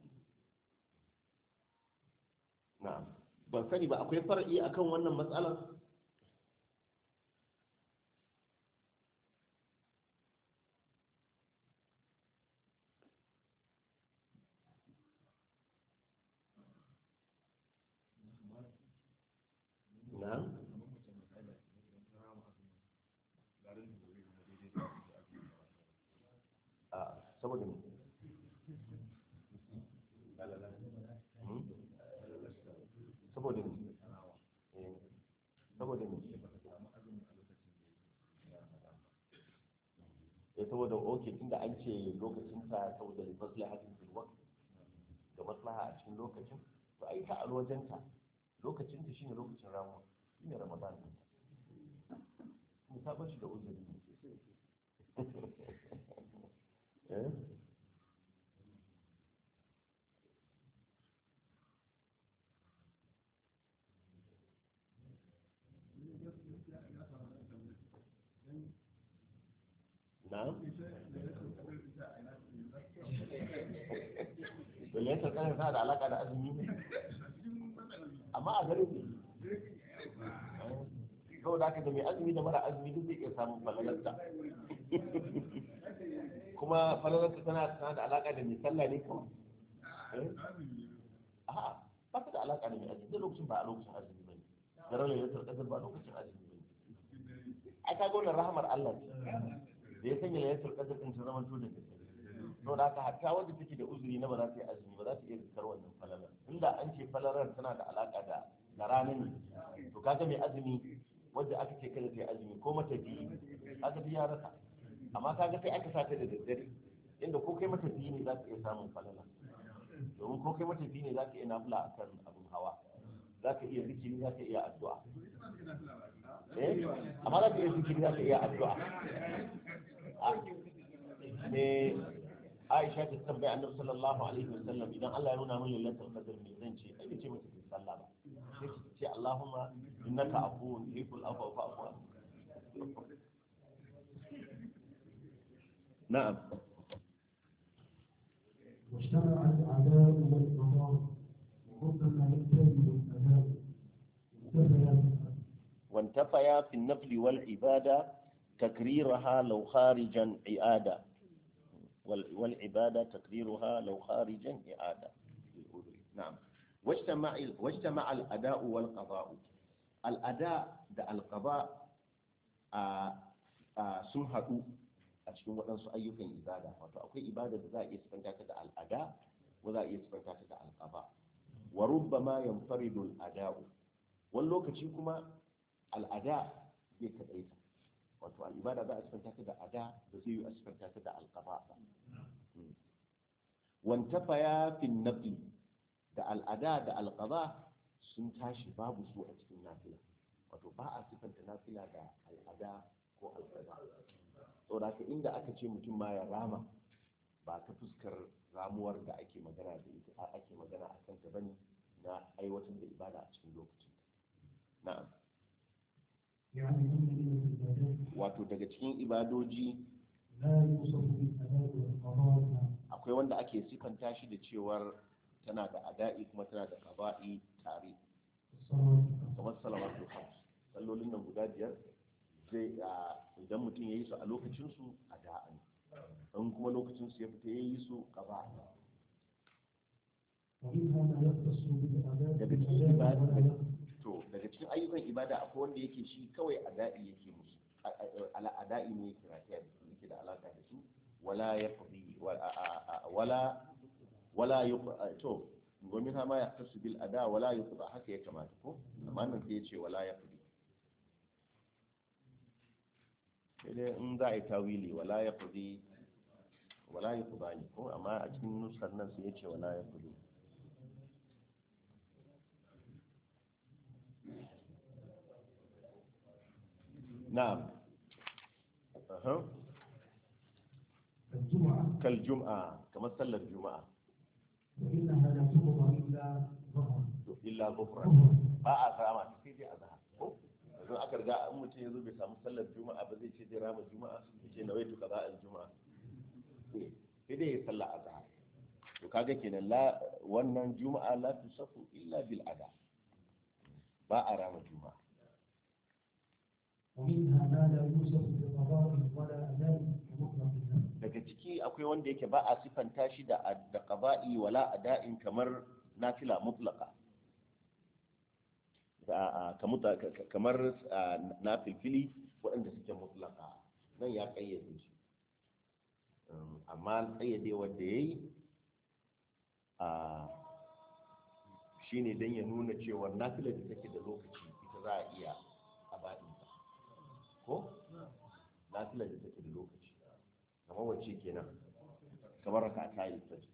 na'am ban sani ba akwai far'i akan wannan matsalar na'am a saboda me Hmm? saboda me Eh, saboda me eh saboda oke tunda an ce lokacin ta saboda maslahatin fil waqt da maslaha a cikin lokacin to ai ta alwajen ta lokacin ta shine lokacin ramuwa shine ramadan din mu ta bashi da uzuri eh na'am Bayan ta tsanin sa da alaka da azumi ne amma a garin ne kawai da aka da mai azumi da mara azumi duk zai iya samun falalarta kuma falalarta tana tana da alaka da mai sallah ne kawai Eh? a'a ba ta da alaka da mai azumi da lokacin ba a lokacin azumi ba ne garin lailatul qadr ba lokacin azumi ba ne ai ka ga wannan rahamar Allah ce da ya sanya lailatul qadr din ta zama to da gaske to da haka hatta wanda take da uzuri na ba za ta yi azumi ba za ta iya zikar wannan falalar inda an ce falalar tana da alaka da da ranar ne to kaga mai azumi wanda aka ce kada ta yi azumi ko mata biyu kaga duk ya rasa amma kaga sai aka sata da daddare inda ko kai mata biyu ne za ka iya samun falala domin ko kai mata biyu ne za ka iya nafila a kan abin hawa za ka iya zikiri za ka iya addu'a eh amma za ka iya zikiri za ka iya addu'a me Aisha ta tambaye Annabi sallallahu alaihi wasallam idan Allah ya nuna min lailatul qadr me zan ce ai ce mata ki sallah ba sai ki ce Allahumma innaka afuwun tuhibbul afwa fa'fu anni na'am واجتمع الأعداء والقضاء وربما ينتهي الأداء انتهى وانتفيا في النفل والعبادة تكريرها لو خارجا إعادة وال- والعبادة تكريرها لو خارجا إعادة نعم واجتمع واجتمع الأداء والقضاء الأداء ده القضاء آه آه sun haɗu a cikin waɗansu ayyukan ibada wato akwai ibada da za a iya sifanta ta da al'ada ko za a iya sifanta ta da alƙaba wa rubbama yanfaridu al'ada'u wani lokaci kuma al'ada zai kaɗaita wato al'ibada za a sifanta ta da ada da zai yi a sifanta ta da alƙaba ba wantafa ya fi nafi da al'ada da alƙaba sun tashi babu su a cikin nafila wato ba a sifanta nafila da al'ada ko alƙaba saboda haka inda aka ce mutum ma ya rama ba ta fuskar ramuwar da ake magana da ita a ake magana a kanta bane na aiwatar da ibada a cikin lokacin na'am يعني أن من العبادات wato daga cikin ibadoji لا يوصف بالأداء والقضاء akwai wanda ake sifanta shi da cewar tana da ada'i kuma tana da qaba'i tare الصلاة kamar salawatul khams sallolin nan guda biyar zai a idan mutum ya yi su a lokacin su ada'an in kuma lokacin su ya fita ya yi su qaba'a ومنها ما يختص بالأداء daga cikin بالأداء ibada ولا يختص to daga cikin ayyukan ibada akwai wanda yake shi kawai ada'i yake musu A- a- ala ada'i ne yake rataya da su yake da alaka da su wala yaqdi wa- a- a- a- wala wala yuq- a- to wa minha ma yahtasu bil ada wala yuqda haka ya kamata ko amma nan sai ya ce wala yaqdi sai dai in za a yi tawili wala yaqdi wala yuqda ne ko amma a cikin nuskar nan sai ya ce wala yaqdi na'am Aha. الجمعة kal jum'a kamar sallar juma'a وإنها لا تقضى إلا ظهر to illa buhran ظهر ba a rama ta sai dai azhar ko yanzu aka riga an mutum ya zo bai samu sallar juma'a ba zai ce zai rama juma'a ya ce nawaitu kaza al juma'a Eh, sai dai ya sallar azhar to kaga kenan la wannan juma'a la tusafu illa bil ada ba a rama juma'a ومنها ما لا يوصف بقضاء ولا أداء كمطلق النفس daga ciki akwai wanda yake ba a sifanta shi da da qaba'i wala ada'in kamar nafila mutlaqa da a- kamuta- ka- ka- kamar a, nafilfili waɗanda suke mutlaqa nan ya kayyade shi Um, amma kayyade wanda yayi a shine dan ya nuna cewa nafilar da take da lokaci ita za a iya a baɗin ko nafilar da take da lokaci kamar wacce kenan kamar rakata alfajir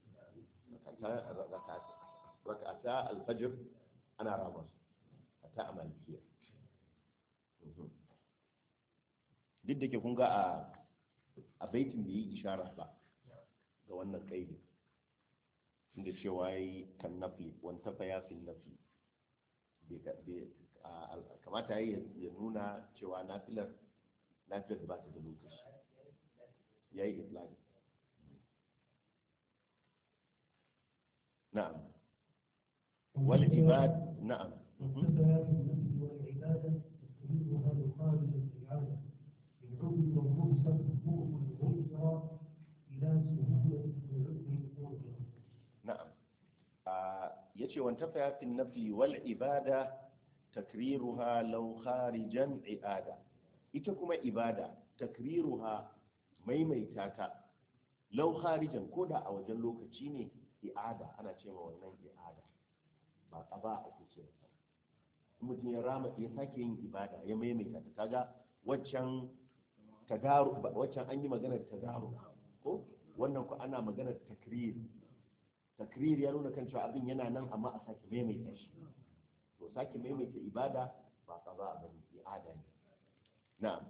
rakata alfajir ana rama su ta a malikiya Mhm. duk da ke kun ga a a baitin da yi ishara ba ga wannan kaidi inda cewa yi kan nafi wanta fa ya fi nafi Bai ka- bai- a- a- kamata ya yi ya nuna cewa nafilar nafilar ba ta da lokaci ya yi itlaki na'am wal ibad na'am والفتيات النفس والعبادة تستمرها لخارج الإعادة بالحب والرخصة بغض الغفرة إلى سهولة العذر والغفرة na'am ya ce wanta fayafin nafi wal ibada takriruha law kharijan i'ada ita kuma ibada takriruha maimaita ta law kharijan ko da a wajen lokaci ne i'ada ana ce ma wannan i'ada ba qaba ake ce masa in mutum ya rama ya sake yin ibada ya maimaita ta kaga waccan tagaru waccan an yi maganar tagaru ko wannan ko ana maganar takrir takrir ya nuna kan cewa abin yana nan amma a sake maimaita shi to sake maimaita ibada ba ka ba bane i'ada ne na'am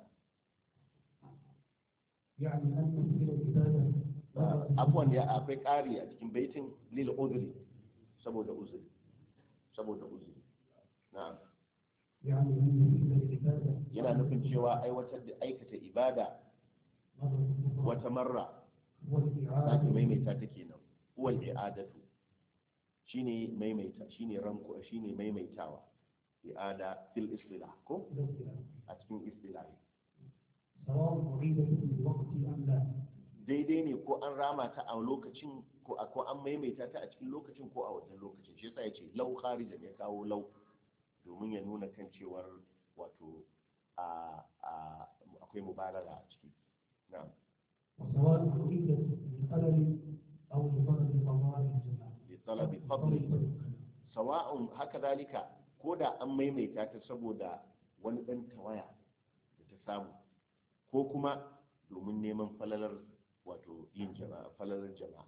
يعني أن تفعيل العبادة abuwan ya akwai ƙari a cikin baitin lil uzri saboda uzuri saboda uzuri na'am يعني أن تفعيل العبادة yana nufin cewa aiwatar da aikata ibada مرة أخرى wata marra sake والإعادة maimaita ta kenan huwal i'adatu shine maimaita shine ranko shine maimaitawa i'ada fil istilah ko الاختلاف a cikin istilahi سواء أعيدت في الوقت أم لا daidai ne ko an rama ta a lokacin ko a ko an maimaita ta a cikin lokacin ko a wajen lokacin shi yasa yace lau kharijan ya kawo lau domin ya nuna kan cewar wato a a akwai mubalaga a ciki na'am وسواء أعيدت بخلل أو لفضل قضاء الجماعة bi talabi fadli sawa'un haka dalika ko da an maimaita ta saboda wani dan tawaya da ta samu ko kuma domin neman falalar wato yin jama'a falalar jama'a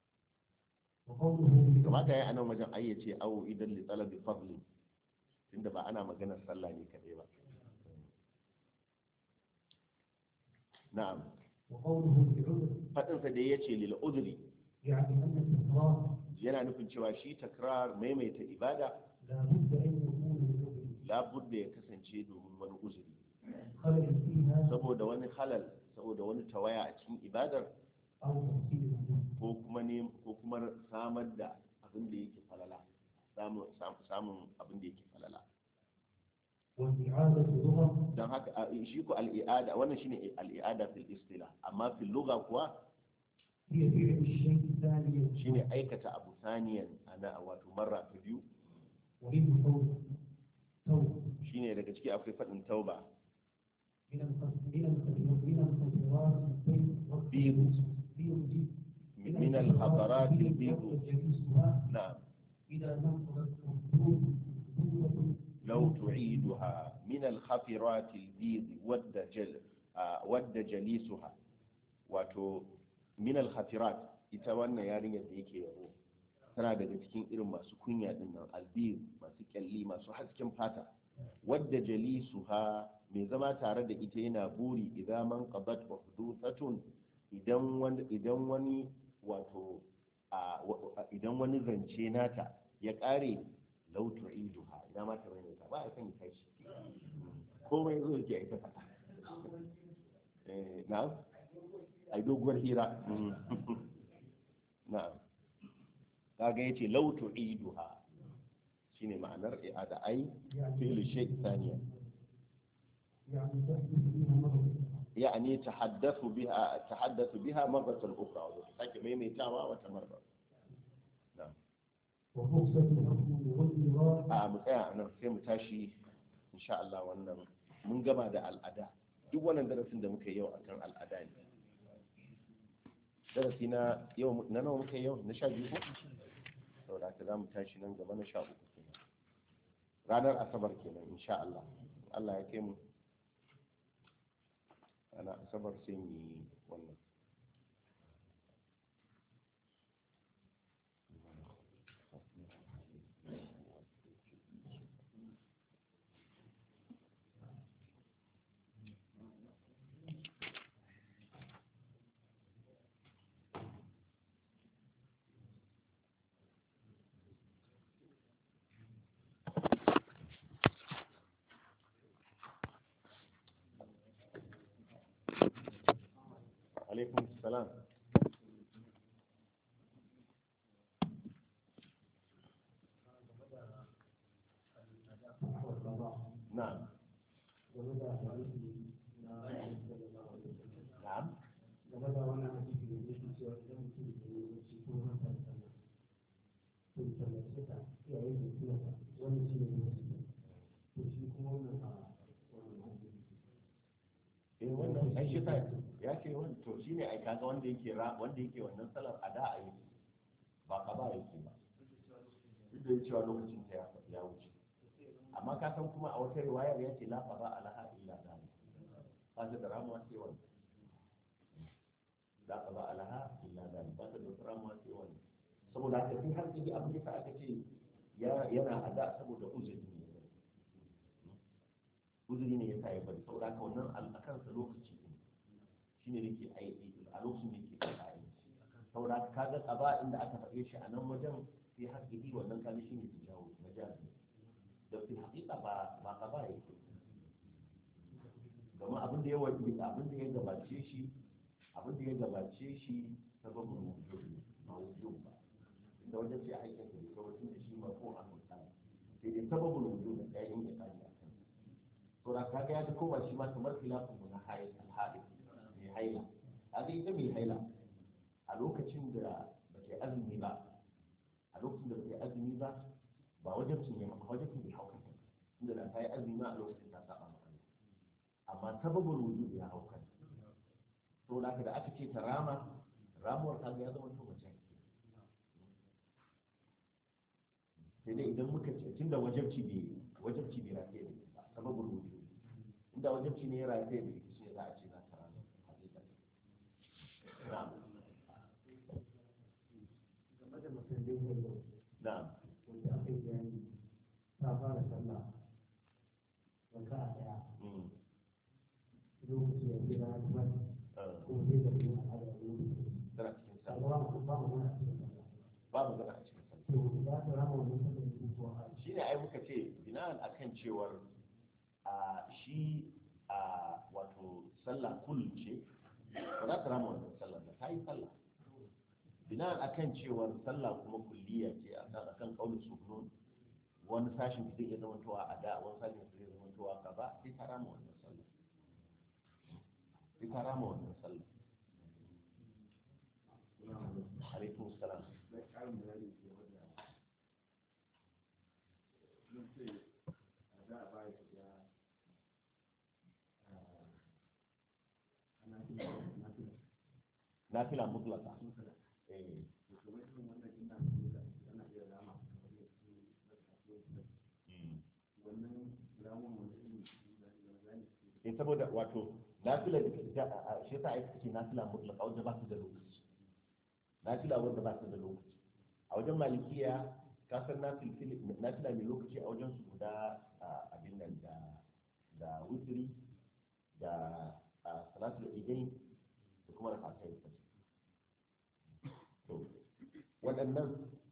وقوله kamata ya yi anan wajen ayyace awo idan li talabi fadli tunda ba ana maganar sallah ne kadai ba na'am وقوله بعذر fadin sa da yace lil udri يعني أن التكرار yana nufin cewa shi takrar maimaita ibada لا بد أن يكون لعذر labudda ya kasance domin wani uzuri خلل فيها saboda wani halal saboda wani tawaya a cikin ibadar أو تحصيل المنزل ko kuma ne ko kuma samar da abin da yake falala samun samun abin da yake falala والإعادة لغة don haka a- shi ko al'i'ada wannan shine al'i'ada fil istila amma fil lugha kuwa هي فعل الشيء ثانيا shine aikata abu saniyan ana wato marra ta biyu ومنه توبة توبة shine daga ciki akwai faɗin tauba من الخ- من الخ- من الخطوات البيض بيض. بيض من الخطرات البيض جليسها نعم إذا نقضت الحدود حدود لو تعيدها من الخفرات البيض ود جل آه، ود جليسها wato min al-khafirat ita wannan yarinyar da yake yabo tana daga cikin irin masu kunya din nan albir masu kyalli masu hasken fata wadda jalisuha mai zama tare da ita yana buri idan man qadat uhduthatun idan wani idan wani wato a wa- idan wani zance nata ya kare law tu'iduha ina ma ta mai ba a san kai shi komai zo yake ita fata eh na'am ai doguwar hira Mm. na'am kaga yace law tu'iduha shine ma'anar i'ada ai fi'l shay thaniya يعني تحدث بها مرة يعني تحدث بها تحدث بها مرة أخرى وتحكي ميميتاوا وتمرة نعم وفرصة الحكم والإراء a mu tsaya a nan sai mu tashi insha Allah wannan mun gama da al'ada duk wannan darasin da muka yi yau akan al'ada ne darasi na yau na nawa muka yi yau na sha biyu ko saboda haka za mu tashi nan gaba na sha uku kenan ranar asabar kenan insha Allah Allah ya kai mu ana asabar sai mu yi wannan alaikum salam na'am na'am eh wannan ai shi sai ya ce wani to shine ai kaga wanda yake ra wanda yake wannan salar ada a yi ba ka ba yake ba duk da cewa lokacin ta ya ya wuce amma ka san kuma a wata riwayar ya ce la fara alaha illa zalik ba ta da ramuwa sai wani la fara alaha illa zalik ba ta da wata ramuwa sai wani saboda haka sai har sai abin da aka ce ya yana ada saboda uzuri ne uzuri ne ya sa ya bari saboda haka wannan a kansa lokaci ne shi ne yake aiki a lokacin da yake kan aiki saboda haka kaga ƙaba inda aka faɗe shi a nan wajen sai haƙiƙi wannan kaga shi ne tijawo majazi da fi haƙiƙa ba ba ƙaba yake domin abin da ya wajen abin da ya gabace shi abin da ya gabace shi sababin wujud ne ba wujud ba inda wajen sai a haƙƙin sa ne kawai tun da shi ma ko an mutane sai dai sababin wujud ne ya yi inda kaji a kan to da kaga ya ko ba shi ma kamar khilafin mu na hayi alhadi mai haila kaga ita mai haila a lokacin da ba ta azumi ba a lokacin da ba ta azumi ba ba wajibcin ya maka wajibcin bai hauka ta inda da ta yi azumi ma a lokacin ta saba maka amma sababul wujud ya hauka to da da aka ce ta rama ramuwar kaga ya zama to mace sai dai idan muka ce tunda wajibci bai wajibci bai rake da ita ba sababul wujud inda wajibci ne ya rake da ita shi za a ce za ta rama hakika na'am game da masallin yau na'am wanda aka yi bayani ta fara sallah raka a daya mm lokaci ya kira ba eh, ko zai da yin al'ada da yin tana cikin ta sallah ba mu ba mu wani a cikin sallah babu gana a cikin sallah to za ta rama wannan sallah ne ko a shi ne ai muka ce bina'an akan cewar a shi a wato sallah kul ce ba za ta rama wannan sallah ba ta yi sallah bina akan cewar sallah kuma kulliya ce akan akan kaulin sunun wani sashin zai iya zamantowa a da wani sashin zai iya zamantowa kaza sai ka rama wannan sallah sai ka rama wannan sallah alaikum salam na ƙarin bayani ke wanda zan ce a da a baya ya ana kila na kila nafila mutlaka eh to kamar irin wannan ina da ana iya rama kamar yadda na kasuwa mm. wannan ramon wani irin zane eh saboda wato nafila da da- a- shi yasa ai suke nafila mutlaka wanda ba su da lokaci nafila wanda ba su da lokaci a wajen malikiya ka san nafil nafila mai lokaci a wajen su guda a, abin nan da da wutri da a, salatul idain da kuma rakatai fajr to waɗannan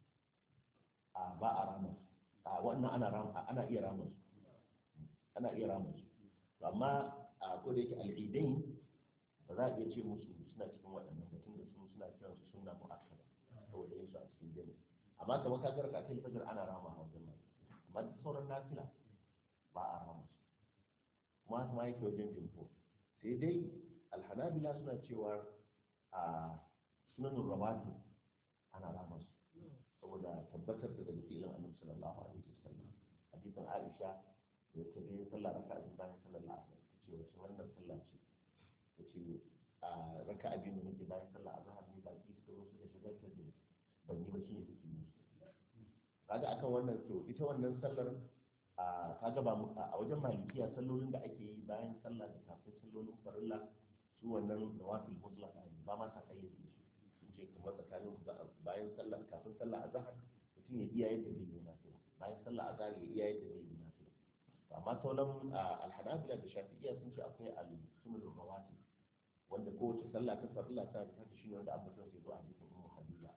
a ba a rama su. a wannan ana rama ana iya rama su ana iya rama su amma a ko da yake al'idain ba za a iya ce musu suna cikin waɗannan batun da su suna kiran su sunna mu'akkada saboda yin su a cikin jami amma kamar ka garka kai fajar ana rama a wajen mai amma duk sauran nafila ba a rama su kuma haka ma yake wajen jimfo sai dai alhanabila suna cewa a sunanin rawati ana rama su saboda tabbatar da daga filin annabi sallallahu alaihi wasallam hadisin aisha da ta je sallah raka'a biyu bayan sallar la'asar ta ce wace wannan sallah ce ta ce a raka'a biyu ne nake bayan sallar azhar ne baki suka zo suka shigar ta da ban yi ba shi ne take yi kaga akan wannan to ita wannan sallar a kaga ba mu a wajen malikiya sallolin da ake yi bayan sallah da kafin sallolin farilla su wannan nawafil mutlaqa ne ba ma sa kayyade shi sun ce kamar tsakanin bayan sallah kafin sallah azhar mutum ya iya yadda zai yi nafila bayan sallah azhar ya iya yadda zai yi nafila amma sauran alhanabila da shafi'iyya sun ce akwai al-sunnah rawati wanda kowace sallah ta farilla ta da ta shi ne wanda abin sai zo a cikin ummu habiba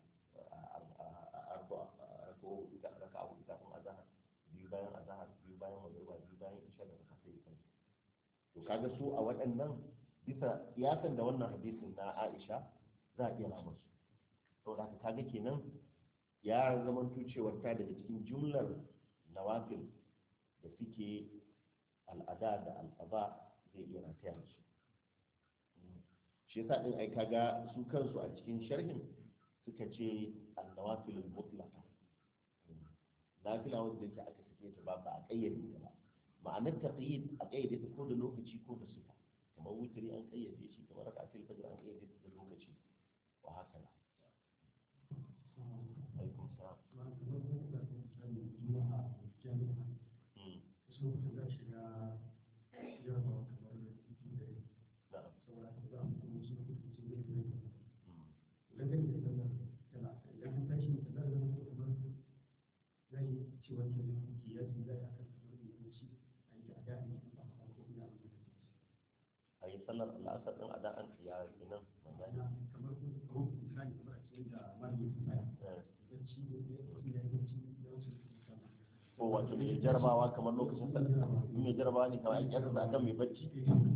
arba ko ita raka abu ita kun azhar biyu bayan azhar biyu bayan magriba biyu bayan isha da raka sai kan to kaga su a waɗannan bisa kiyasan da wannan hadisin na Aisha za a iya rama su saboda haka kaga kenan ya zama cewar ta daga cikin jumlar nawafil da suke al'ada da al'aba zai iya rataya da su shi yasa din ai kaga su kansu a cikin sharhin suka ce annawafilul mutlaqa nafila wanda yake aka sake ta ba ba a kayyade ta ba ma'anar taqyid a kayyade ta ko da lokaci ko da sifa kamar wutri an kayyade shi kamar rakatul fajr an kayyade ta da lokaci wa haka na alaikum salam Mm. na'am Mm. a yi sallar al'asar din a da an ya kenan magana ko wato mai jarabawa kamar lokacin sa in mai jarabawa ne kamar ake yasa akan mai bacci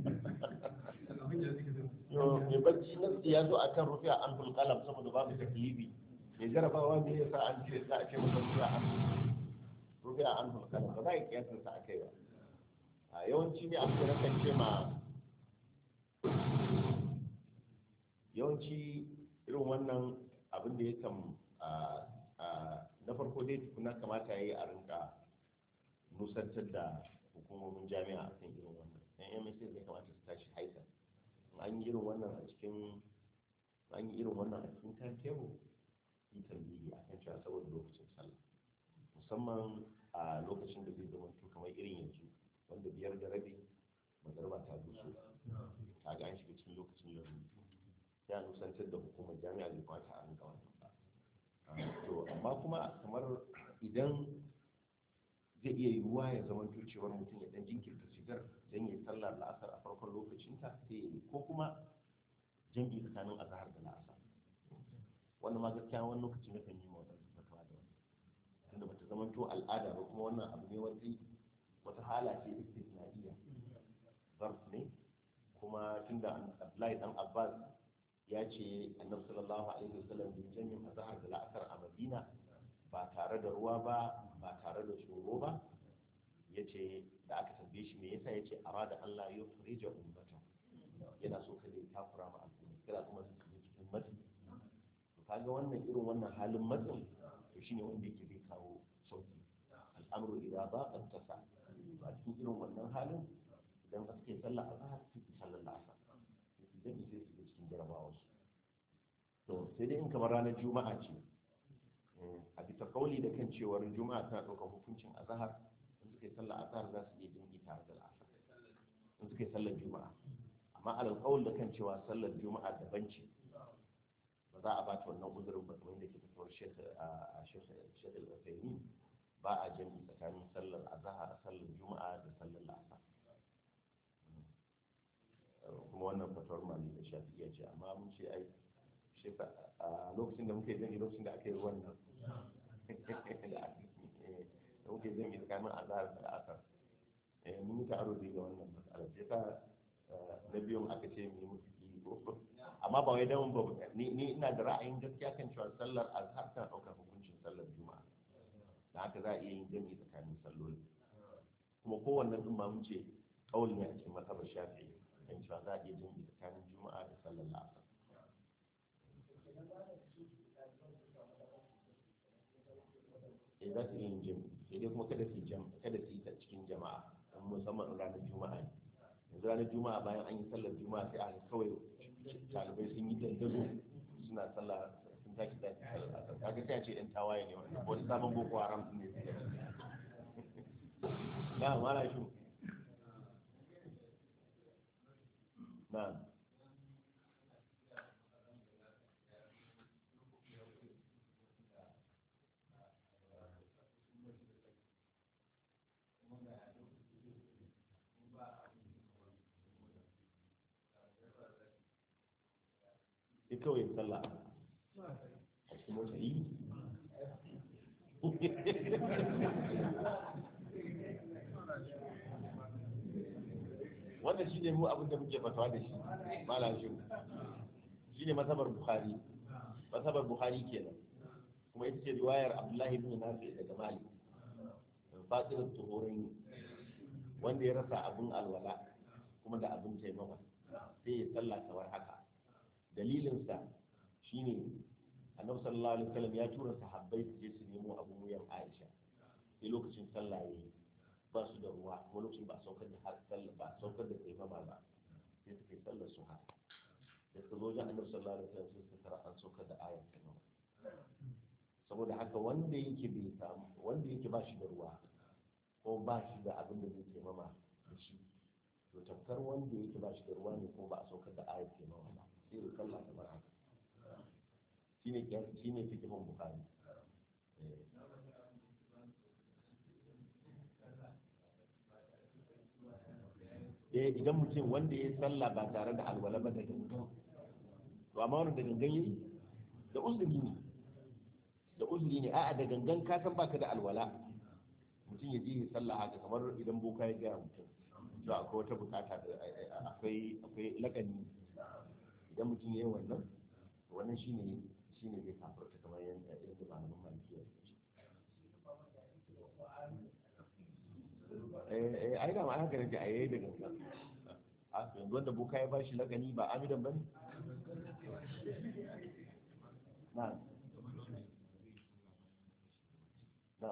yo mai bacci na ya zo akan rufi a an kalam saboda babu taklifi mai jarabawa ne yasa an ce za a ce masa rufi a an rufi a an kalam ba za a yi kiyasan sa akai ba a yawanci ne abu da kan ce ma yawanci irin wannan abin da ya kan na farko dai tukuna kamata ya yi a rinka nusantar da hukumomin jami'a a kan irin wannan yan msa zai kamata su tashi haika an yi irin wannan a cikin an yi irin wannan a cikin time table yi tambayi a kan cewa saboda lokacin sallah musamman a lokacin da zai zama to kamar irin yanzu wanda biyar da rabi magarba ta dusu ta ga an shiga cikin lokacin laruri ya nusantar da hukumar jami'a bai kwata a rinka wannan ba to amma kuma kamar idan zai iya yiwuwa ya zama cewar mutum ya dan jinkirta shigar don ya sallar la'asar a farkon lokacinta sai ya yi ko kuma jam'i tsakanin azahar da la'asar wannan ma gaskiya wani lokaci na kan yi ma wata fatawa da wani tunda bata zama to al'ada ba kuma wannan abu ne wata wata hala ce istisna'iyya zarf ne kuma tunda Abdullahi dan Abbas ya ce annabi sallallahu alaihi wasallam bin jami'in azhar da la'asar a madina ba tare da ruwa ba ba tare da tsoro ba ya ce da aka tambaye shi me yasa ya ce arada Allah ya furija ummata yana so kada ya takura ma al'umma kada kuma su shiga cikin matsi to kaga wannan irin wannan halin matsin to shine wanda yake zai kawo sauki al'amru idza baqa tasa a cikin irin wannan halin idan aka yi sallah azhar sai su sallar la'asar sai su dabi sai su shiga cikin jarabawa su to sai dai in kamar ranar juma'a ce a bisa kauli da kan cewar juma'a tana ɗaukar hukuncin azhar in suka yi sallar azhar za su iya jin tare da la'asar in suka yi sallar juma'a amma alal qaul da kan cewa sallar juma'a daban ce ba za a ba ta wannan uzurin ba kamar yadda ke fitowar shekh a shekh al-Uthaymeen ba a jami'i tsakanin sallar azhar sallar juma'a da sallar la'asar kuma wannan fatawar mali da shafi'iyya ce amma mun ce ai a lokacin da muke jami'i lokacin da aka yi ruwan nan da muke jami'i tsakanin azhar da la'asar mun yi ta'aro da wannan matsalar sai ta na biyun aka ce mu yi musu kiwo amma ba wai dan ba ni ni ina da ra'ayin gaskiya kan cewa sallar azhar tana ɗaukar hukuncin sallar juma'a da haka za a iya yin jami'i tsakanin salloli kuma kowanne din ma mun ce kauli ne a cikin mazhabar shafi'i kan cewa za a iya jami'i tsakanin juma'a da sallar la'asar eh za su iya yin jami'i sai dai kuma kada su yi jam kada su yi ta cikin jama'a musamman ranar juma'a ne yanzu ranar juma'a bayan an yi sallar juma'a sai a kawai talibai sun yi dandazo suna sallah sun tashi da kaga sai a ce yan tawaye ne wannan wani sabon boko haram ne na mala shi na sai kawai sallah a cikin mota yi wannan shi ne mu abin da muke fatawa da shi malam shi shi ne masabar bukhari masabar bukhari kenan kuma ita ce riwayar abdullahi bin nafi daga malik fasirin tuhurin wanda ya rasa abin alwala kuma da abin taimama sai ya sallah kamar haka dalilinsa shine annabi sallallahu alaihi wasallam ya tura sahabbai su je su nemo abun wuyan Aisha sai lokacin sallah yayi ba su da ruwa kuma lokacin ba saukar da har sallah ba saukar da taimama ba sai suke sallar su ha da suka zo wajen annabi sallallahu alaihi wasallam sai suka tara an saukar da ayat taimama saboda haka wanda yake bai samu wanda yake ba shi da ruwa ko ba shi da abin da zai taimama da shi to tamkar wanda yake ba shi da ruwa ne ko ba a saukar da ayat taimama ba sai ya kalla kamar haka shine shine fikihun bukhari eh idan mutum wanda ya sallah ba tare da alwala ba da gangan to amma wannan da gangan yayi da uzuri ne da uzuri ne a'a da gangan ka san baka da alwala mutum ya je ya sallah haka kamar idan boka ya gaya mutum to akwai wata bukata da akwai akwai lakani idan mutum ya yi wannan wannan shine shine zai kafarta kamar yadda irin da malaman malikiya eh ai da ma haka nake ayi da gangan a yanzu wanda boka ya bashi lakani ba amidan bane na na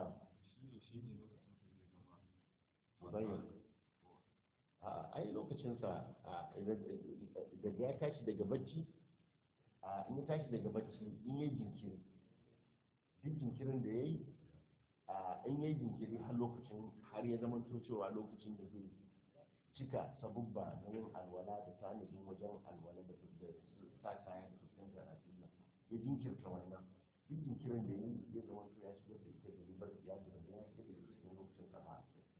mubayyan a ai lokacinsa daga ya tashi daga bacci a in ya tashi daga bacci in yi jinkiri duk jinkirin da ya yi a in yi jinkiri har lokacin har ya zama cewa lokacin da zai cika sabubba na yin alwala da tanadin wajen alwala da sa kaya da fuskantar al'umma ya jinkirta wannan duk jinkirin da ya yi ya zama ya shigar da ita da ribar ya da ya shigar da cikin lokacin sama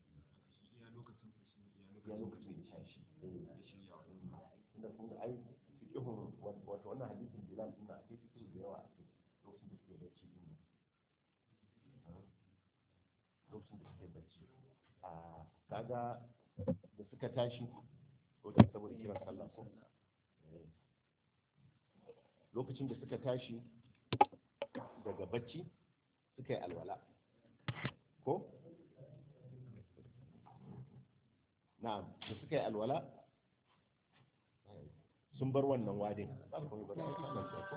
ya lokacin da shashi inda kun ga ai fiqhun wato wannan hadisin bilal din akwai fiqh da yawa a cikin lokacin da suke bacci din lokacin da suke bacci a kaga da suka tashi ko da saboda kiran sallah ko lokacin da suka tashi daga bacci suka yi alwala ko na'am da suka yi alwala sun bar wannan wadin ba kuma ba da ake nan ko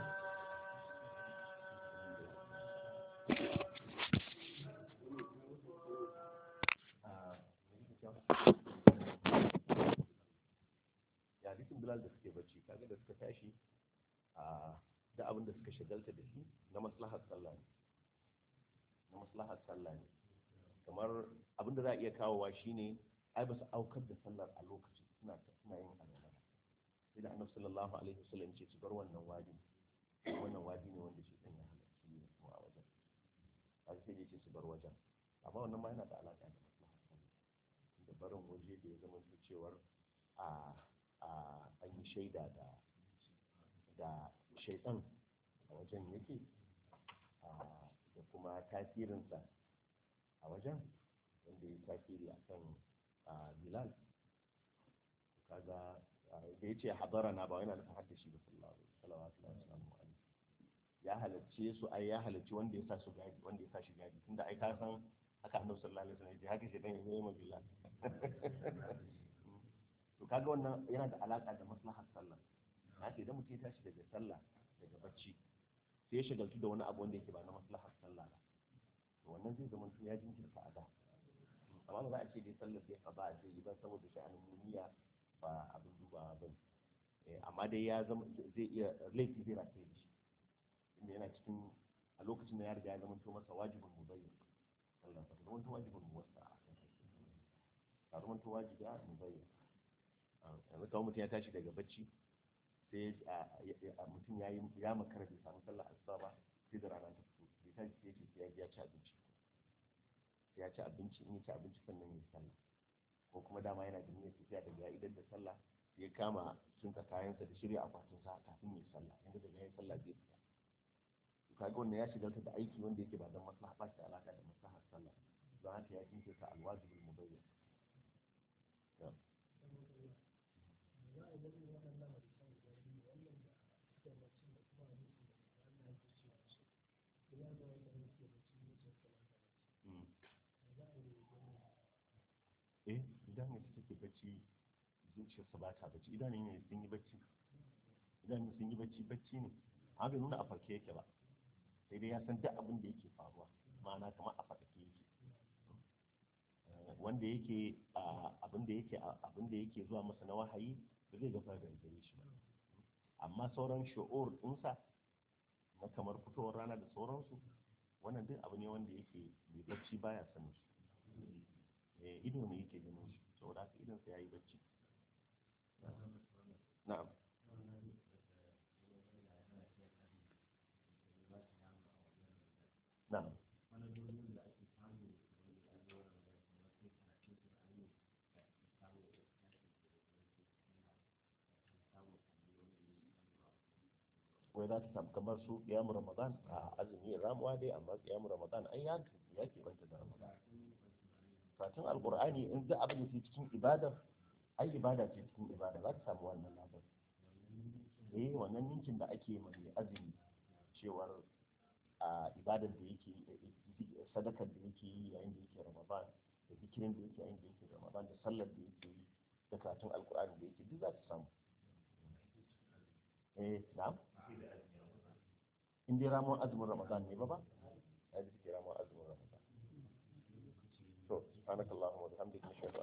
ya hadisin bilal da suke bacci kaga da suka tashi a da abin da suka shagalta da shi na maslahar sallah ne na maslahar sallah ne kamar abin da za a iya kawowa shine ai ba su aukar da sallar a lokaci suna suna yin alwala sai da annabi sallallahu alaihi wasallam ce su bar wannan wadi wannan wadi ne wanda shi dan ya halarci ne kuma a wajen har sai ya ce su bar wajen amma wannan ma yana da alaka da maslahar sallah da barin waje da ya zama cewar a an yi shaida da da shaitan a wajen yake da kuma tasirinsa a wajen wanda ya tasiri a kan bilal kaga da ya ce habara na ba yana nufin haddashi ba sallallahu alaihi wasallam ya halarce su ai ya halarci wanda ya sa su gadi wanda ya sa shi gadi tunda ai ka san haka annabi sallallahu alaihi wasallam ya ce haka shaitan ya yi ma bilal to kaga wannan yana da alaka da maslahar sallah na ce idan mutum ya tashi daga sallah daga bacci sai ya shagaltu da wani abu wanda yake ba na maslahar sallah ba to wannan zai zama ya jinkirta a da amma ba za a ce dai sallar sai ka ba a ce ba saboda sha'anin duniya ba abin duba ba ne amma dai ya zama zai iya laifi zai rataye da shi inda yana cikin a lokacin da ya riga ya zama to masa wajibin mubayyin sallah ba zama to wajibin muwassa a kan ba zama to wajibi a mubayyin yanzu kawai mutum ya tashi daga bacci sai mutum ya yi ya makara bai samu sallah asuba ba sai da rana ta fito bai tashi sai ce sai ya ci abinci sai ya ci abinci in ya ci abinci sannan ya sallah ko kuma dama yana da niyyar tafiya daga ya idan da sallah ya kama tsinka kayansa da shirya akwatin sa kafin ya sallah inda daga ya sallah zai fita kaga wannan ya shigalta da aiki wanda yake ba don maslaha ba shi da alaka da maslahar sallah don haka ya jinkirta alwajibul mubayyan eh idan ne take bacci zuciyarsa ba ta bacci idan ne sun yi bacci idan ne sun yi bacci bacci ne amma bai nuna a farke yake ba sai dai ya san duk abin da yake faruwa ma'ana kamar a farke yake wanda yake abin da yake abin da yake zuwa masa na wahayi ba zai gaba da gare shi ba amma sauran shu'ur ɗinsa na kamar fitowar rana da sauransu wannan duk abu ne wanda yake mai bacci baya sanin su ido ne yake ganin shi saboda haka idon sa yayi bacci na'am na'am wai za ta samu kamar su kiyamu ramadan a azumi ramuwa dai amma kiyamu ramadan ai ya ya ke banta da ramadan karatun alkur'ani in za abin da ke cikin ibadar ai ibada ce cikin ibada za ta samu wannan labar eh wannan ninkin da ake mai azumi cewar a ibadar da yake sadakar da yake yi yayin da yake ramadan da zikirin da yake yayin da yake ramadan da sallar da yake yi da karatun alkur'ani da yake duk za ta samu eh na'am in dai ramon azumin ramadan ne ba ba ya ji ramon azumin ramadan to subhanakallahumma wa bihamdika